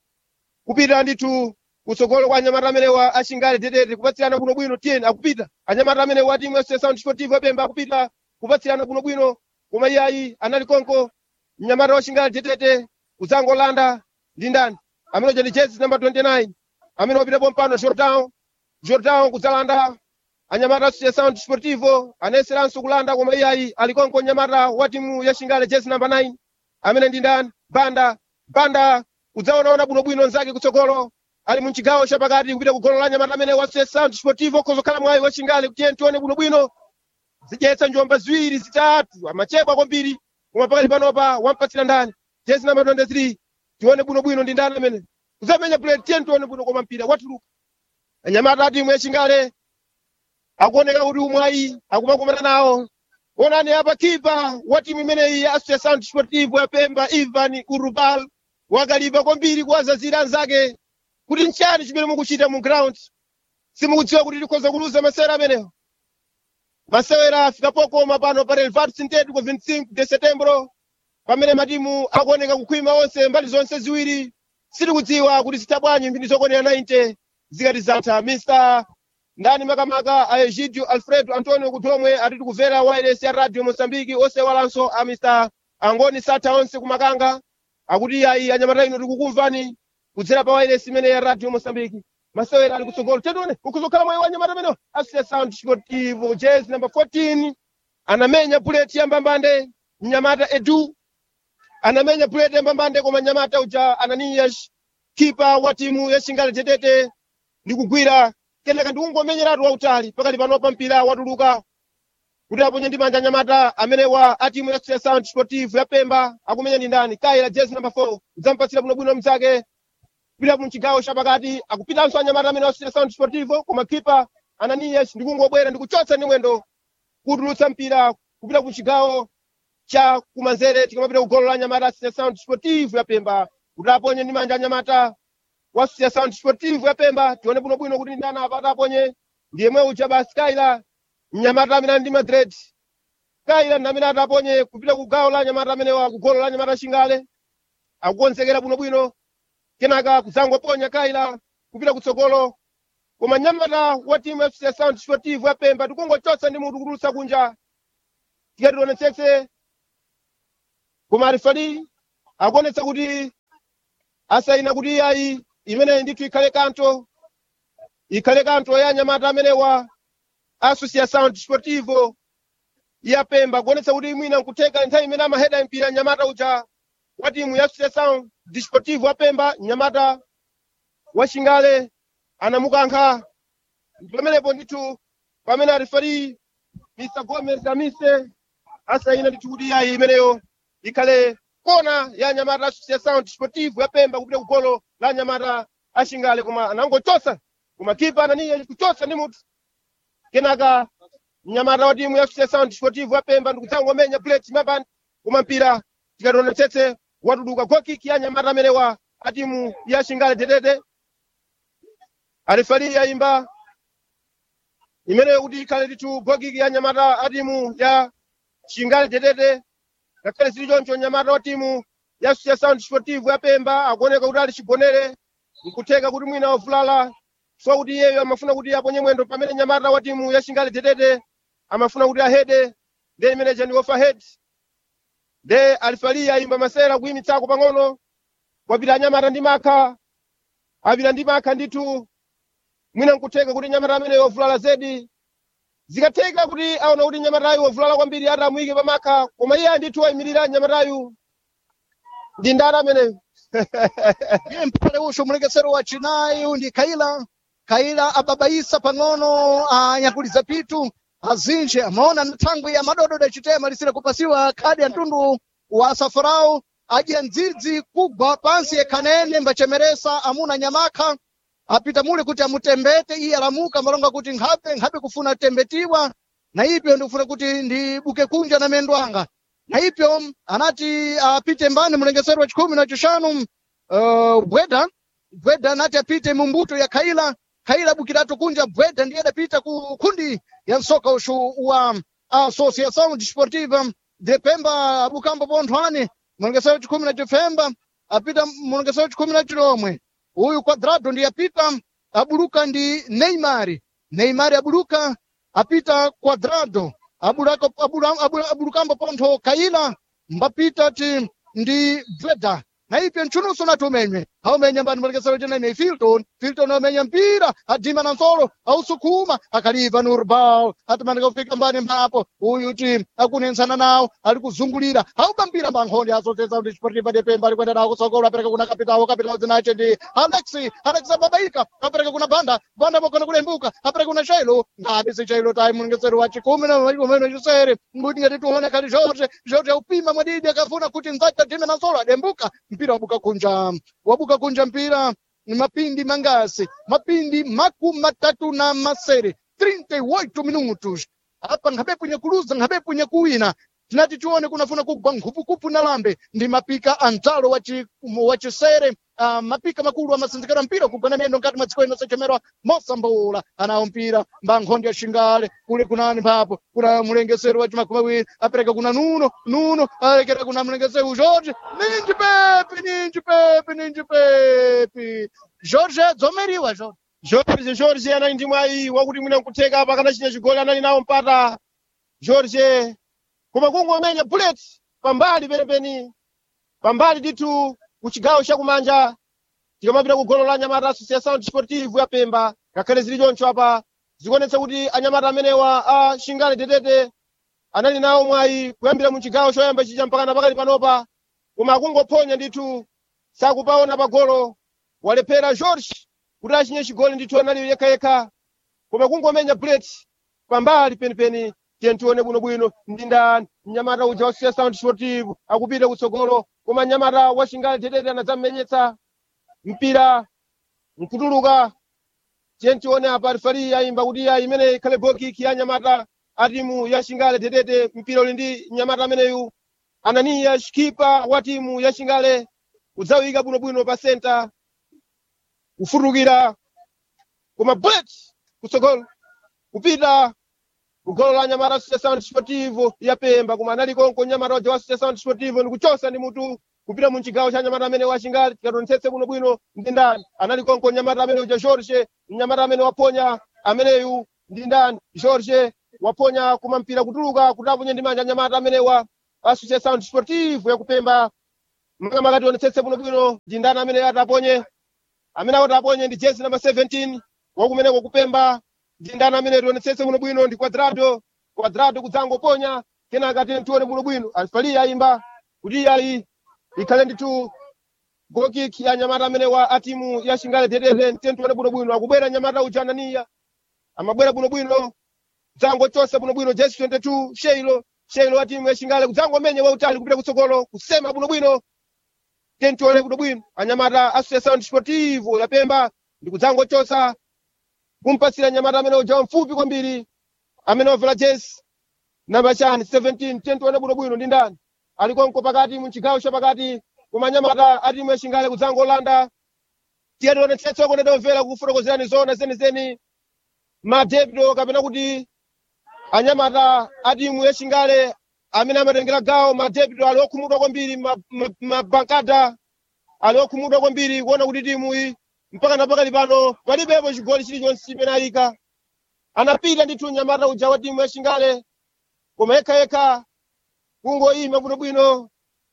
kupita ndithu kutsogolo kwa anyamata amene wa ashingale tetete kupatsirana bwinobwino tiyeni akupita anyamata amene wa timu ya association sportivo yapemba akupita kupatsirana bwinobwino koma iyayi anali konko mnyamata wa shingale tetete kudzangolanda ndi ndani amene uja ndi jezi namba 29 amene wapitapo mpano jordan jordan kudzalanda anyamata association sportivo anayeseranso kulanda koma iyayi ali konko nyamata wa timu ya shingale jezi namba 9 amene ndi ndani banda banda kudzaonaona bwinobwino nzake kutsogolo ali munchigawo chapakati kupita kugolo la nyamata amene wa association sportivo kozokhala mwayi wa shingale kutiye tione bwinobwino zidyetsa njomba ziwiri zitatu amachebwa kwambiri koma pakati panopa wampatsira ndani jezi namba 23 tione bwinobwino ndi ndani amene kuzamenya bullet tiye tione bwino koma mpira watuluka anyamata a timu ya shingale akuoneka kuti umwayi akumakumana nawo onani apa kipa wa timu imeneyi ya association sportivo ya pemba ivan urubal wakalipa kwambiri kuwazazira anzake kuti nchani chimene mukuchita mu ground simukudziwa kuti tikhoza kuluza masewera amenewo masewera afika pokoma pano pa relvat sintético 25 de setembro pamene matimu akuoneka kukhwima onse mbali zonse ziwiri sitikudziwa kuti zitha bwanji mphindi zokonera 90 zikati zatha mr ndani makamaka a egidio alfredo antonio kudomwe atiti kumvera wireless ya radio moçambique osewalanso a mr angoni satha onse kumakanga akuti ayi anyamata ino tikukumvani kudzera pa wireless imene ya radio moçambique masewera ali kutsogolo tetione ukuzokhala mwayi wa anyamata amenewo asiya sound sportivo jezi number 14 anamenya bullet ya mbambande mnyamata edu anamenya bullet ya mbambande koma nyamata uja ananias kipa wa timu ya shingale tetete ndi kugwira kenaka ndikungomenyeratu wautali pakati panopa mpira watuluka kuti aponye ndi manja nyamata amene wa a timu ya sound sportive ya pemba akumenya ndi ndani kaila jezi number 4 udzampatsira bwinobwino mzake kupita mchigawo chapakati akupitanso anyamata amene wa sound sportivo koma kipa ananias ndikungobwera ndikuchotsa ndi mwendo kutulutsa mpira kupita kuchigawo cha kumanzere tikamapita kugolo la anyamata a sound sportive ya pemba kuti aponye ndi manja anyamata wa sound sportive ya pemba tione bwinobwino kuti ndani apata aponye ndiyemwe uja basi kaila mnyamata amene ali ndi madred kaila ndi amene ataponye kupita ku gawo la anyamata amene wa kugolo la anyamata shingale akukonzekera bwinobwino kenaka kudzangoponya kaila kupita kutsogolo koma nyamata wa timu fc sound sportive ya pemba tikungochotsa ndi mutu kutulutsa kunja tikationetsetse koma arifali akuonetsa kuti asayina kuti iyayi imeneyi ndithu ikhale kanto ikhale kanto ya anyamata amenewa asusia sound sportivo ya pemba kuonetsa kuti mwina nkutheka nthawi imene amaheda mpira nyamata uja wa timu ya asusia sound sportivo ya pemba nyamata wa shingale anamukankha pamenepo ndithu pamene arifari mr gomez amise asayina ndithu kuti iyayi imeneyo ikhale kona ya nyamata asusia sound sportivo ya pemba kupita kugolo la nyamata ashingale koma anangochosa koma kipa ananiye kuchosa ndi mutu kenaka mnyamata wa timu ya fc sound sportivo ya pemba ndikudzangomenya plate mapani koma mpira tikationetsetse watuluka gokiki ya nyamata amenewa a timu ya shingale tetete arifali yayimba imeneyo kuti ikhale ndithu gokiki ya nyamata a timu ya shingale tetete ngakhale zili choncho nyamata wa timu ya sound sportive ya pemba akuoneka kuti ali chigonere nkutheka kuti mwina wavulala so kuti iyeyo amafuna kuti aponye mwendo pamene nyamata wa timu ya shingale tetete amafuna kuti ahede nde imene chani ofa head nde alifalia imba masera kuyimitsako pang'ono kwapita anyamata ndi makha apita ndi makha ndithu mwina nkutheka kuti nyamata ameneyo wavulala zedi zikatheka kuti aona kuti nyamatayu wavulala kwambiri ati amuyike pa makha koma iye ndithu wayimirira nyamatayu ndi ndani ameneyo iye mphale usho mulekesero wa chinayi ndi kaila kaila ababaisa pang'ono anyakuliza pitu azinji amaona nthangwi ya madodo chitema lisire kupasiwa khadi ya mtundu wa safarau adya ndzidzi kugwa pansi yekhanene mbachemeresa amuna nyamakha apita mule kuti amutembete iye alamuka malonga kuti nkhabe nkhabe kufuna tembetiwa na ipyo ndikufuna kuti ndibuke kunja na mendo anga na ipyo anati apite mbani mlengesero wa chikhumi na chishanu uh, bweda bweda anati apite mumbuto ya khaila khaila bukiratu kunja bweda ndiye adapita ku kundi ya msoka ushu wa associação desportiva de pemba abukambo ponthwani mlengesero wa chikhumi na chifemba apita mlengesero wa chikhumi na chilomwe uyu quadrado ndiye apita abuluka ndi neymar neymar abuluka apita quadrado abulaka abula- abula- abulukambo pontho kaila mbapita ti ndi bweda na ipyo mchunuso nati umenywe aumenya mbani mulekesero chenene filton filton aumenya mpira adima na nsolo ausukuma akaliva ni urbao atimanika kufika mbani mbapo uyu ti akunensana nawo ali kuzungulira auba mpira mbankhonde azotesa kuti chiportiva de pemba alikwenda nawo kusokola apereka kuna kapitawo kapitawo zinache ndi alexi alexi ababaika apereka kuna banda banda bokona kulembuka apereka kuna shailo ngabe si shailo tayi mulekesero wa chikumi na umene chisere nguti ngati tione kali jorge jorge aupima mwadidi akafuna kuti nzake adime na nsolo adembuka mpira wabuka kunja wabuka kunja mpira ni mapindi mangasi mapindi makumi matatu na masere 38 minutos apa nkhabe punye kuluza nkhabe punye kuwina tinati tione kunafuna kugwa nkhupukupu na lambe ndi mapika a mtalo wa chi- wa chisere uh, mapika makulu amasinzikira mpira kugwana miyendo nkati mwa dziko ino sechemerwa mosambula anawo mpira mbankhonde ya shingale kule kunani mpapo kuna mulengesero wa chimakumi awiri apereka kuna nuno nuno alekera kuna mulengesero jorge ninji pepe ninji pepe ninji pepe jorge dzomeriwa jorge Jorge Jorge anali ndi mwayi wakuti mwina nkutheka pakanachita chigoli anali nawo mpata Jorge koma kungomenya bullet pambali penipeni pambali ndithu ku chigawo chakumanja tikamapita ku golo la anyamata associação desportivo ya pemba ngakhale zili choncho apa zikuonetsa kuti anyamata amenewa a shingale tetete anali nawo mwayi kuyambira mu chigawo choyamba chija mpakana pakali panopa koma akungophonya ndithu sakupaona pa golo walephera Jorge kuti achinye chigoli ndithu anali yekhayekha koma kungomenya bullet pambali penipeni tiye tione bwinobwino ndi ndani mnyamata uja wa associação desportivo akupita kutsogolo koma mnyamata wa shingale tetete anadzammenyetsa mpira nkutuluka tiye tione apa rifari ayimba kuti iya imene ikhale gokiki ya nyamata a timu ya shingale tetete mpira uli ndi nyamata ameneyu ananiya skipa wa timu ya shingale udzawika bwinobwino pa senta kufutukira koma bullet kutsogolo kupita kugolo la nyamata associação desportivo ya pemba koma anali konko nyamata waja wa associação desportivo ndikuchosa ndi mutu kupita mu chigawo cha nyamata amene wachingali tikatonetsetse bwinobwino ndi ndani anali konko nyamata amene uja jorge mnyamata amene waponya ameneyu ndi ndani jorge waponya koma mpira kutuluka kuti aponye ndi manja nyamata amenewa associação desportivo yakupemba makamaka tionetsetse bwinobwino ndi ndani amene ataponye amene akuti aponye ndi jezi namba 17 wakumeneko kupemba ndi ndani amene tionetsetse bwinobwino ndi quadrado quadrado kudzangoponya kenaka tiye tione bwinobwino alifali ayimba kuti ayi ikhale ndithu gokiki ya nyamata amene wa a timu ya shingale tetete tiye tione bwinobwino akubwera nyamata uja ananiya amabwera bwinobwino dzangochosa bwinobwino jezi 22 sheilo sheilo wa timu ya shingale kudzangomenya wautali kupita kutsogolo kusema bwinobwino tiye tione bwinobwino anyamata associação desportivo ya pemba ndi kudzangochosa kumpasira nyamata amene uja mfupi kwambiri amene wavala jezi namba chani 17 tiye tione bwinobwino ndi ndani ali konko pakati mu chigawo chapakati koma nyamata a timu ya shingale kudzangolanda tiye tionetsetse okoneda omvera kufotokozerani zona zenizeni madebito kapena kuti anyamata a timu ya shingale amene amatengera gawo madebito ali okhumudwa kwambiri ma- ma- mabankada ali okhumudwa kwambiri kuona kuti timu iyi mpaka napakali pano palibepo chigoli chilichonse chimene ayika anapita ndithu nyamata uja wa timu ya chingale koma yekhayekha kungoyima bwinobwino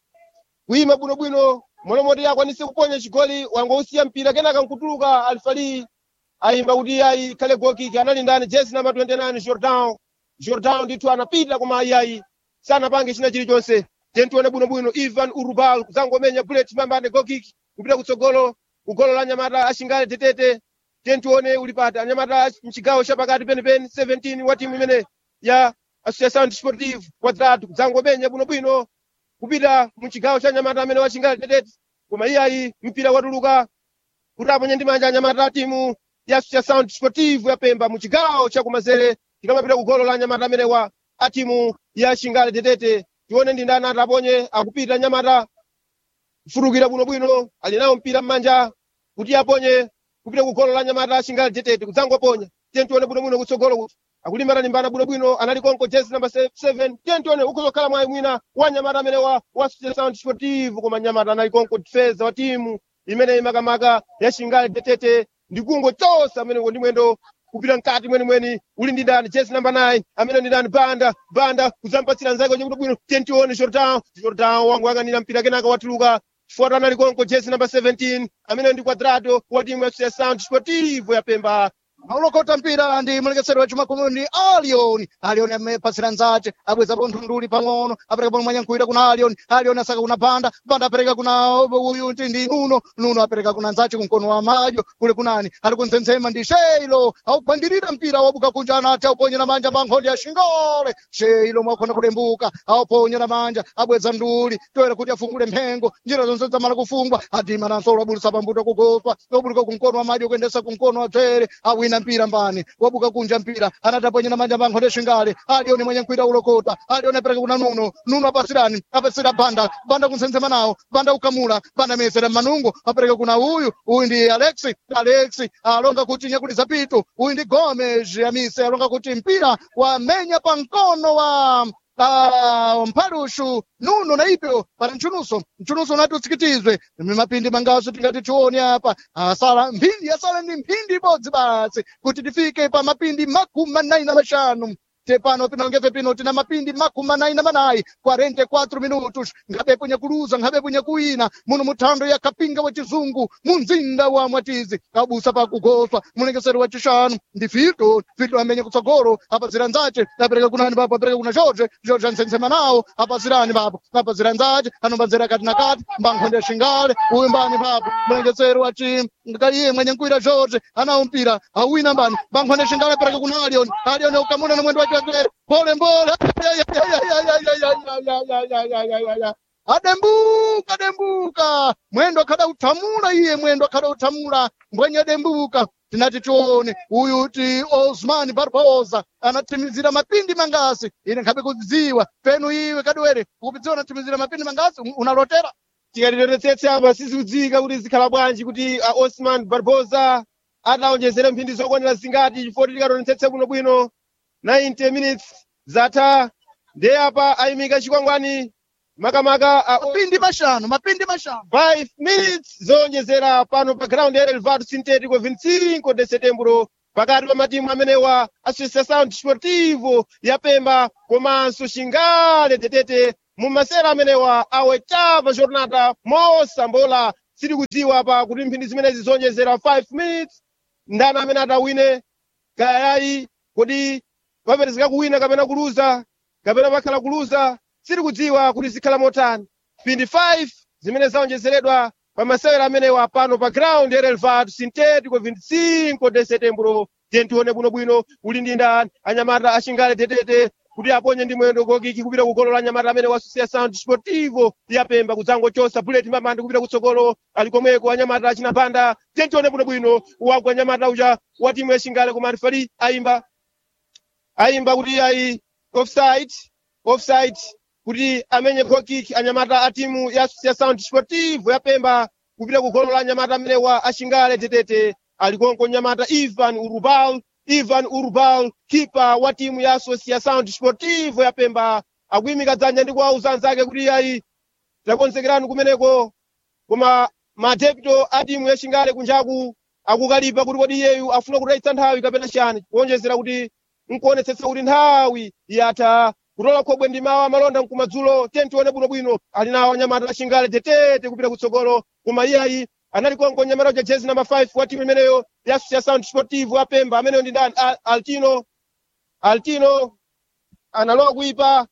kuyima bwinobwino molomoti akwanise kuponya chigoli wangousiya mpira kenaka nkutuluka alfali ayimba kuti ayi khale gokiki anali ndani jesi namba 29 jordan jordan ndithu anapita koma ayiayi sanapange china chilichonse tentione bwinobwino ivan urubal kuzangomenya bullet mambane gokiki kupita kutsogolo kugolo la nyamata achingale tetete tentione ulipata anyamata mchigawo chapakati penipeni 17 wa timu imene ya association sportive quadrado kuzangomenya bwinobwino kupita muchigawo cha nyamata amene wachingale tetete koma iyayi mpira watuluka kuti aponye ndi manja anyamata a timu ya association sportive ya pemba muchigawo cha kumanzere tikamapita kugolo la nyamata amene wa a timu ya chingale tetete tione ndi ndani ataponye akupita nyamata kufurukira bwinobwino ali nawo mpira m'manja kuti aponye kupita kugolo la nyamata chingale tetete kudzangoponya tiye tione bwinobwino kutsogolo kuti akulimbana limbana bwinobwino anali konko jezi namba 7 tiye tione ukuzokhala mwayi mwina wa nyamata amene wa wa sound sportive koma nyamata anali konko defensa wa timu imene imakamaka ya chingale tetete ndi kungo chosa amene ndi mwendo kupita mkati mwenimweni uli ndi ndani jezi namba 9 amene ndi ndani banda banda kudzampatsira nzake bwino bwino tiye tione jordan jordan wangu ang'anira mpira kenaka watuluka chifukwa anali konko jezi namba 17 amene ndi quadrado wa timu ya sound sportive ya pemba aulokota mpira ndi mulekeseri wa chumakumi ndi alion alion amepasira nzace abwezapo nthunduli pang'ono apereka pano mwanyankuwira kuna alion alion asaka kuna banda banda apereka kuna uyu ti ndi nuno nuno apereka kuna nzace kumkono wa madyo kule kunani ali kuntsensema ndi sheilo aupangirira mpira wabuka kunja anati auponyera manja pankhondi ya shingole sheilo mwakhona kulembuka auponyera manja abweza nduli toera kuti afungule mphengo njira zonse zamala kufungwa adima nansolo abulusa pambuto kugoswa obuluka kumkono wa madyo kuyendesa kumkono wa dzere awina mpira mbani wabuka kunja mpira anataponyera manja pankhondi shingale alioni mwenye nkwira ulokota alioni apereka kuna nuno nuno apasirani apasira banda banda kunsensema nawo banda ukamula banda mesera manungo apereka kuna uyu uyu ndi alexi alexi alonga kuti nyakuliza pitu uyu ndi gomes amise alonga kuti mpira wamenya pa mkono wa Ah, mphalushu nuno na ipyo para mchunuso mchunuso unati utsikitizwe mapindi mangaso tingati tione apa asala mphindi asala ndi mphindi ibodzi basi kuti tifike pa mapindi makumi manayi na maxanu tepano pinongefe pino tina mapindi makumi manayi na manayi 44 minutos nkhabepo nyakuluza nkhabepo nyakuwina muno muthando ya kapinga wa chizungu mu mzinda wa mwatizi kabusa pa kugoswa mulekeseri wa chixanu ndi fito fito amenye kutsogolo apazira nzace apereka kunani papo apereka kuna jorge jorge ansensema nawo apazirani papo apazira nzace anombazira kati na kati mbankhonde shingale uyu mbani papo mulekeseri wa chi ngaliye mwenye nkwira jorge anawo mpira awina mbani mbankhonde shingale apereka kuna alion alion ukamuna na mwendo wake wake pole mbole adembuka dembuka mwendo akhada uthamula iye mwendo akhada uthamula mbwenye dembuka tinati tione uyu ti osman barbosa anathimizira mapindi mangasi ine nkhabe kudziwa penu iwe kadwere ukupidziwa anathimizira mapindi mangasi unalotera tikatitetetse apa sizikudziwika kuti zikhala bwanji kuti uh, osman barbosa adaonjezera mphindi zokwanira zingati chifukwa tikatonetsetse bwinobwino 90 minutes zatha ndiye apa ayimika chikwangwani makamaka uh, mapindi mashanu mapindi mashanu 5 minutes zonjezera pano pa ground ya relvado sintético 25 de setembro pakati pa matimu amenewa associação desportivo ya pemba komanso xingale tetete mu masera amenewa a oitava jornada mosambola siri kudziwa pa kuti mphindi zimenezi zonjezera 5 minutes ndani amene atawine kayayi kodi paperezeka kuwina kapena kuluza kapena pakhala kuluza siri kudziwa kuti zikhala motani mphindi 5 zimene zaonjezeredwa pa masewera amenewa pano pa ground ya relvado sintético 25 de setembro tentione bwinobwino uli ndi ndani anyamata axingale tetete kuti aponye ndi mwendo gokiki kupita kugolo la anyamata amene wa associação desportivo ya pemba kudzangochosa bullet mamande kupita kutsogolo ali komweko anyamata achinapanda tentione bwinobwino wagwa anyamata uja wa timu ya xingale koma alifali ayimba ayimba kuti ayi offside offside kuti amenye gokiki anyamata a timu ya associação desportivo ya pemba kupita kugolo la anyamata amene wa axingale tetete ali konko nyamata ivan urubal ivan urubal kipa wa timu ya associação desportivo ya pemba akuyimika dzanja ndi kuwauza anzake kuti ayi takonzekerani kumeneko koma madepito a timu ya xingale kunjaku akukalipa kuti kodi iyeyu afuna kutayitsa nthawi kapena chani kuonjezera kuti nkuonetsetsa kuti nthawi yatha kutola khobwe ndi mawa malonda mkumadzulo tenti tione bwinobwino ali nawo anyamata achingale tetete kupita kutsogolo koma iyayi anali konko nyamata uja jezi namba 5 wa timu imeneyo ya association sportive apemba ameneyo ndi ndani Al- altino altino analowa kuipa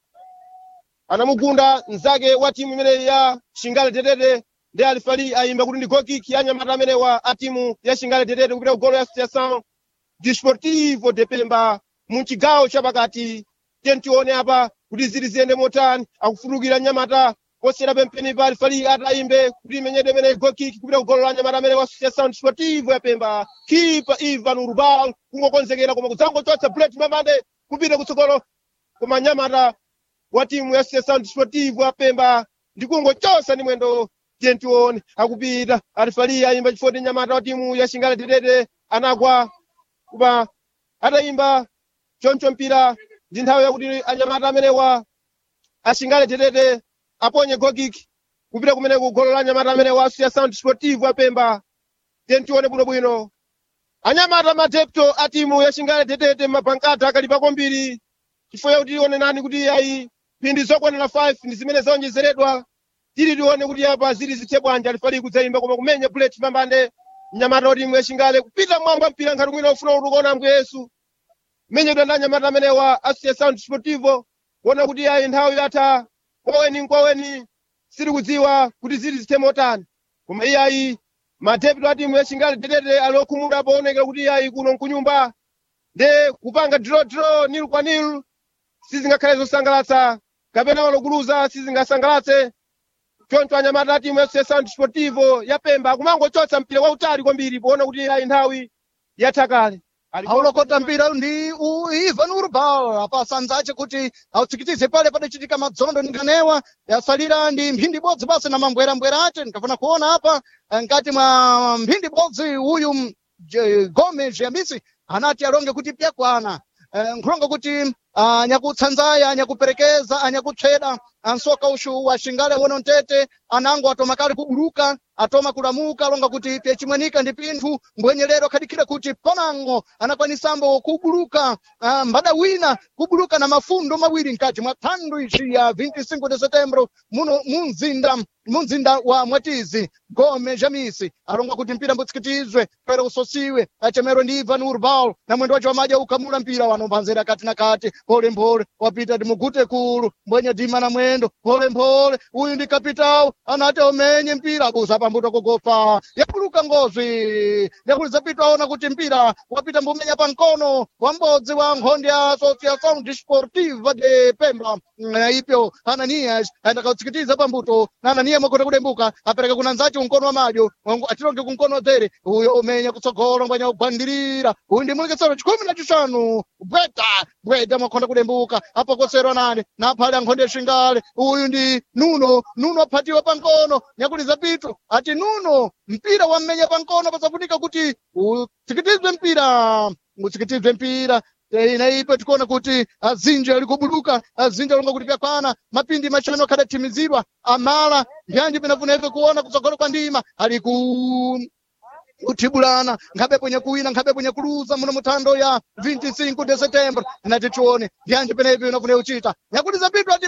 anamugunda mnzake wa timu imeneyi ya shingale tetete ndi alifali ayimba kuti ndi gokiki ya anyamata amenewa a timu ya shingale tetete kupita ku golo ya association desportivo de pemba mu chigawo chapakati tentione apa kuti zili ziyende motani akufutukira nyamata posera pempeni pa alifali atayimbe kuti imenyede imene gokiki kupita ku golo la nyamata amene wa association desportivo ya pemba kipa ivan urbal kungokonzekera koma kudzangochotsa bullet mamande kupita kutsogolo koma nyamata wa timu ya association desportivo ya pemba ndikungochosa ndi mwendo tentione akupita alifali ayimba chifoti nyamata wa timu ya shingale tetete anagwa kuba atayimba choncho mpira ndi nthawi yakuti anyamata amenewa ashingale tetete aponye gokiki kupita kumene ku golo la anyamata amenewa association desportivo apemba tentione bwinobwino anyamata madepto a timu ya shingale tetete mapankata akalipa kwambiri chifukwa yakuti tione nani kuti ayi phindi zokwanira 5 ndi zimene zaonjezeredwa tili tione kuti apa zili zithe bwanji alifali kudzayimba koma kumenya bullet pambande mnyamata wa timu ya shingale kupita mwamba mpira nkhati mwina ufuna kutukona ambuye yesu menyedwa ndi anyamata amenewa association desportivo kuona kuti ayi nthawi yatha kwaweni nkwaweni siri kudziwa kuti zili zithe motani koma iye ayi madepto a timu ya shingale tetete ali okhumudwa pooneka kuti ayi kuno nkunyumba nde kupanga draw draw nilu kwa nilu sizingakhale zosangalatsa kapena walokuluza sizingasangalatse choncho anyamata a timu ya association desportivo ya pemba akumangochotsa mpira wautali kwambiri poona kuti ayi nthawi yatha kale Ali- aulokota mpira ndi u- ivan urbal apasanzace kuti autsikitize pale padacitika madzondo ndinganewa yasalira ndi mphindi ibodzi basi na mambwerambwera ace ndikafuna kuona apa eh, nkati mwa mphindi ibodzi uyu m- Je- gomes yamisi anati alonge kuti pyakwana Eh, nkhulonga kuti anyakutsanzaya anyakuperekeza anyakutcheda ansoka ushu wa shingale wono ntete anango atoma kale kubuluka atoma kulamuka alonga kuti pyachimwanika ndi pinthu mbwenyerero khadikhire kuti panango anakwanisambo kubuluka ah, mbada wina kubuluka na mafundo mawiri mkati mwa thando ici ya 25 de setembro muno munzinda munzinda wa mwatizi gome jamisi alonga kuti mpira mbutsikitizwe pere usosiwe achemero ndi ivan urbal na mwendo wacho wamaja ukamula mpira wanombanzera kati na kati polepole wapita ndi mugute kulu mbwenye dima na mwendo polepole uyu ndi kapitawo anati omenye mpira abusa pambuto kugopa yapuluka ngozi yakulizapita aona kuti mpira wapita mbumenya pa mkono wa m'bodzi wa nkhondi ya associação desportiva de pemba Mm, ipyo ananias aenda kautsikitiza pambuto na ananiya mwakuti kudembuka apereka kuna nzace unkono wa madyo wangu- atilonge kunkono dzere uyo umenya kutsogolo mbwanya ugwandirira uyu ndi mulekesero chikhumi na chisanu bweta bweta mwakhonda kudembuka apokoserwa nani naphale ankhonde yashingale uyu ndi nuno nuno aphatiwa pankono nyakuliza pitu ati nuno mpira wammenya pankono pasafunika kuti utsikitizwe mpira utsikitizwe mpira ina ipo tikuona kuti azinji ali kubuluka azinji alonga kuti pyakwana mapindi machano akhadathimizidwa amala mbyanji pinafuneke kuona kutsogolo kwa ndima ali ku kuthibulana nkhabe kwenye kuwina nkhabe kwenye kuluza muno muthando ya 25 de setembro inati tione mbyanji penepi inafune kuchita nyakuliza pitu ati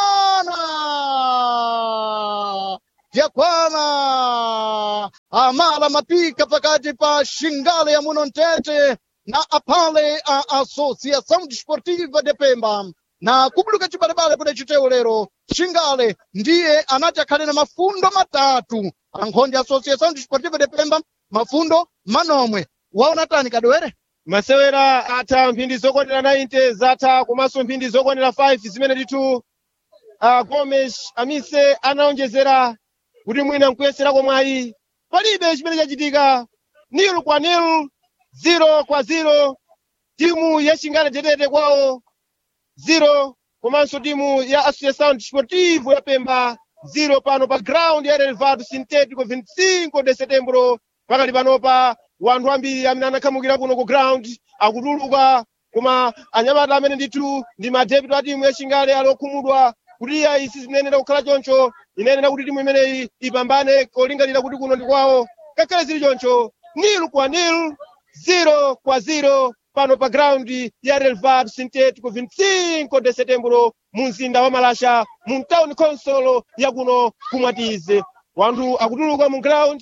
pyakwana pyakwana amala mapika pakati pa shingale ya muno ntete na apale a associação desportiva de pemba na kubuluka chibalebale kuda chitewo lero shingale ndiye anati akhale na mafundo matatu ankhondi associação desportiva de pemba mafundo manomwe waona tani kadwere masewera atha mphindi zokwanira 90 zatha komanso mphindi zokwanira 5 zimene ndithu uh, gomes amise anaonjezera kuti mwina nkuyeserako mwayi palibe chimene chachitika nil kwa nil zero kwa zero timu ya shingale tetete kwawo zero komanso timu ya associação desportivo ya pemba zero pano pa ground ya relvado sintético 25 de setembro pakali panopa wanthu ambiri amene anakhamukira kuno ku ground akutuluka koma anyamata amene ndithu ndi madepito a timu ya shingale ali okhumudwa kuti iya isi zinayenera kukhala choncho inayenera kuti timu imeneyi ipambane kolingalira kuti kuno ndi kwawo ngakhale zili choncho nil kwa nil zero kwa zero pano pa ground ya relvado sintético 25 de setembro mu mzinda wa malasha mu town council ya kuno kumwatize wanthu akutuluka mu ground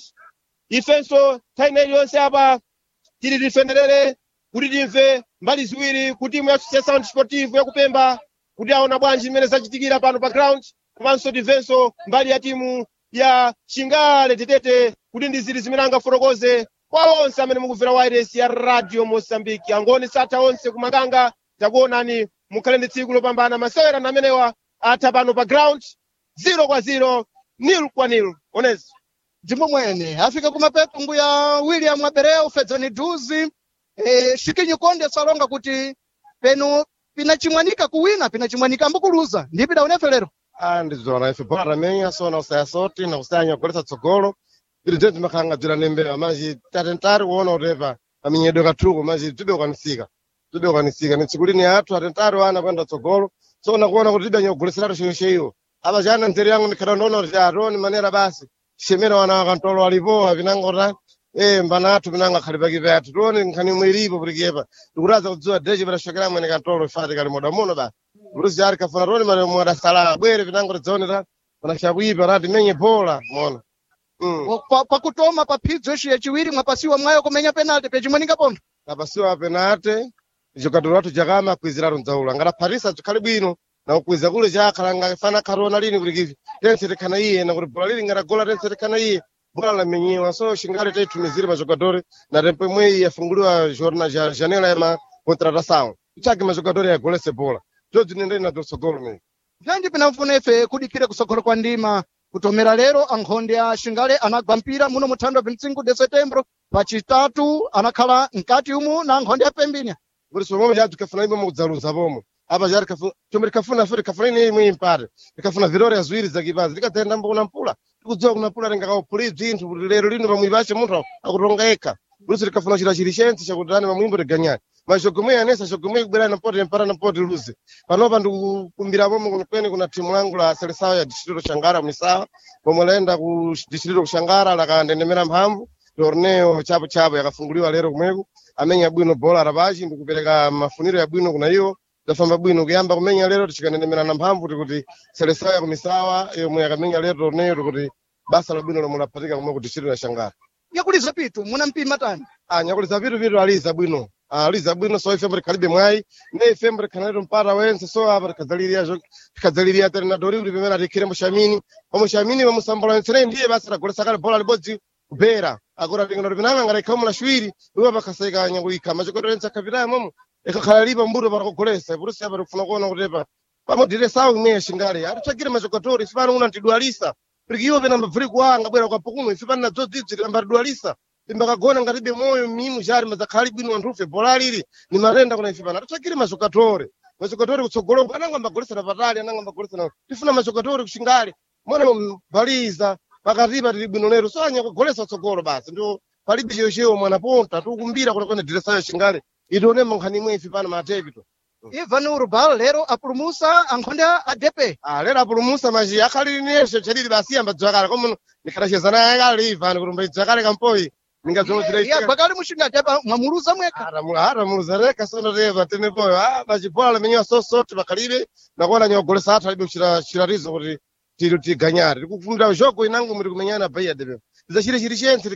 ifenso nthawi iliyonse apa tili tifenerere kuti timve mbali ziwiri ku timu ya associação desportivo yakupemba kuti aona bwanji zimene zachitikira pano pa ground komanso timvenso mbali ya timu ya chingale tetete kuti ndi zili zimene angafotokoze kwa onse amene mukumvera wireless ya radio mosambiki angoni satha onse kumakanga takuonani mukhale ndi tsiku lopambana masewera na amenewa atha pano pa ground zero kwa zero nil kwa nil onezi ndimo mwene afika kumapeto mbuya william abereu fedzani duzi e, shikinyi konde salonga kuti peno pinachimwanika kuwina pinachimwanika ambukuluza ndi pidaonefe lero Ah, ndizona ife bora menya sona usaya soti na usanya kuleta tsogolo ili tete makanga dzira nembewa maji tatentari kuona utepa aminyedo kathuko maji tibe ukanisika tibe ukanisika ni tsiku lini athu atentari wana kwenda tsogolo sona kuona kuti tibe anyogoleserato chiyoshe iwo apa chana ntere yangu ndikhata ndaona kuti atoni manera basi shemera wana wakantolo alipowa pinangota eh mbana athu pinanga khali pakipe athu tione nkhani mwiripo putikiyepa tikutaza kudziwa deche pitashokera mwene kantolo ifati kali moda muno basi Bruce Yari kafuna roni mane mwada sala bwere pinango tidzaonera pana chakuipa rati menye bola mona mm. pa, pakutoma pa phidzo ici yaciwiri mwapasiwa mwayo kumenya penalty pechimwanika pontho kapasiwa penate jogador wathu jakama akwiziratu mdzaula ngataphatisa chikhali bwino na kukwiza kule chakhala ngafana kharona lini kuti kivi tense tikhana iye na kuti bola lili ngatagola tense tikhana iye bola lamenyiwa so xingale taitumizire majogadori na tempo imwe yafunguliwa jorna ja janela ya makontratação ichake majogadori yagolese bola zodzi nendeni na dotsogolo mene byanji pinamfuna ife kudikire kusogolo kwa ndima kutomera lero ankhonde a xingale anagwa mpira muno muthando 25 de setembro pacitatu anakhala mkati umu na ankhonde a pembinya kuti somwe chatu tikafuna imwe mukudzaluza pomwe apa chati kafuna chomwe tikafuna fe tikafuna ine imwe impate tikafuna vitória ziwiri zakipazi tikadzayenda mbona mpula tikudziwa kuna mpula tingakauphuli bzinthu kuti lero lino pamwiri pace munthu akutonga eka kuti tikafuna chita chili chentse chakuti ane pamwimbo tiganyani mas chogomwe yanesa chogomwe kubwera nampoti mpara nampoti luze panopa ndikukumbira pomwe kunikweni kuna timu langu la selesawa ya distrito xangara misawa pomwe laenda ku distrito kuxangara lakandendemera mphamvu torneo chapo chapo yakafunguliwa lero kumweku amenya bwino bola rapaci ndikupereka mafuniro ya bwino kuna iwo tafamba bwino kuyamba kumenya lero tichikanendemerana mphamvu tikuti selesawa ya kumisawa yomwe yakamenya lero torneo tikuti basa la bwino lomwe laphatika kumwe ku distrito ya xangara yakuliza pitu muna mpima tani anyakuliza vitu vitu aliza bwino aliza bwino so ifembo tikhalibe mwayi ne ifembo tikhanaleto mpata wense so apa tikhadzaliria zo- tikhadzaliria treinadori kuti pamene atikhirembo xamini pomwe xamini pamusambulanitsire ndiye basa tagolesa kale bola libodzi kubera akuti atingana kuti pinanga ngati ikhamu laciwiri iwo pakhasaika nyakuikha machokotolensa khapitayo momo ikhakhala lipa mbuto patakugolesa purusi apa tikufuna kuona kutepa pamodire sawu imwe yaxingale atitsvagire machokotori ife pano una tidwalisa porque iwo pena mbabvuri kuwanga bwera kwa pukumwe ife pana dzodzidzi tikambadwalisa imbakagona ngatibe moyo mimu jari mazakhali bwino anthufe bola lili ni matenda kuna ife pana atitsvagire mazokatore mazokatore kutsogoloko ananga mbagolesana patali ananga mbagolesana tifuna mazokatore kuxingale mwana mbaliza pakatipa tili bwino lero so anya kugolesa tsogolo basi ndio palibe chiyochiyo mwana ponta tikukumbira kuti kwene diresayo xingale itionemo nkhani imwe ife pana matepito ivan urbal lero apulumusa ankhonde a depe Ah, lero apulumusa maji akhalili neshe chadidi basi ambadzwakale komuno ndikhalachezana naye kale ivani kuti mbaidzwakale kampoyi ningazomwe gwakali muxinga depe mwamuluza mwekha hata muluzareka sonoteva tenepoyo ah machibola lamenyiwa sosoti pakhalibe nakuona nyogolesa athu alibe kuchita chiratizo kuti tili tiganyare tikufundira jogo inango muri kumenyana baiya depe tizacire chiri chentse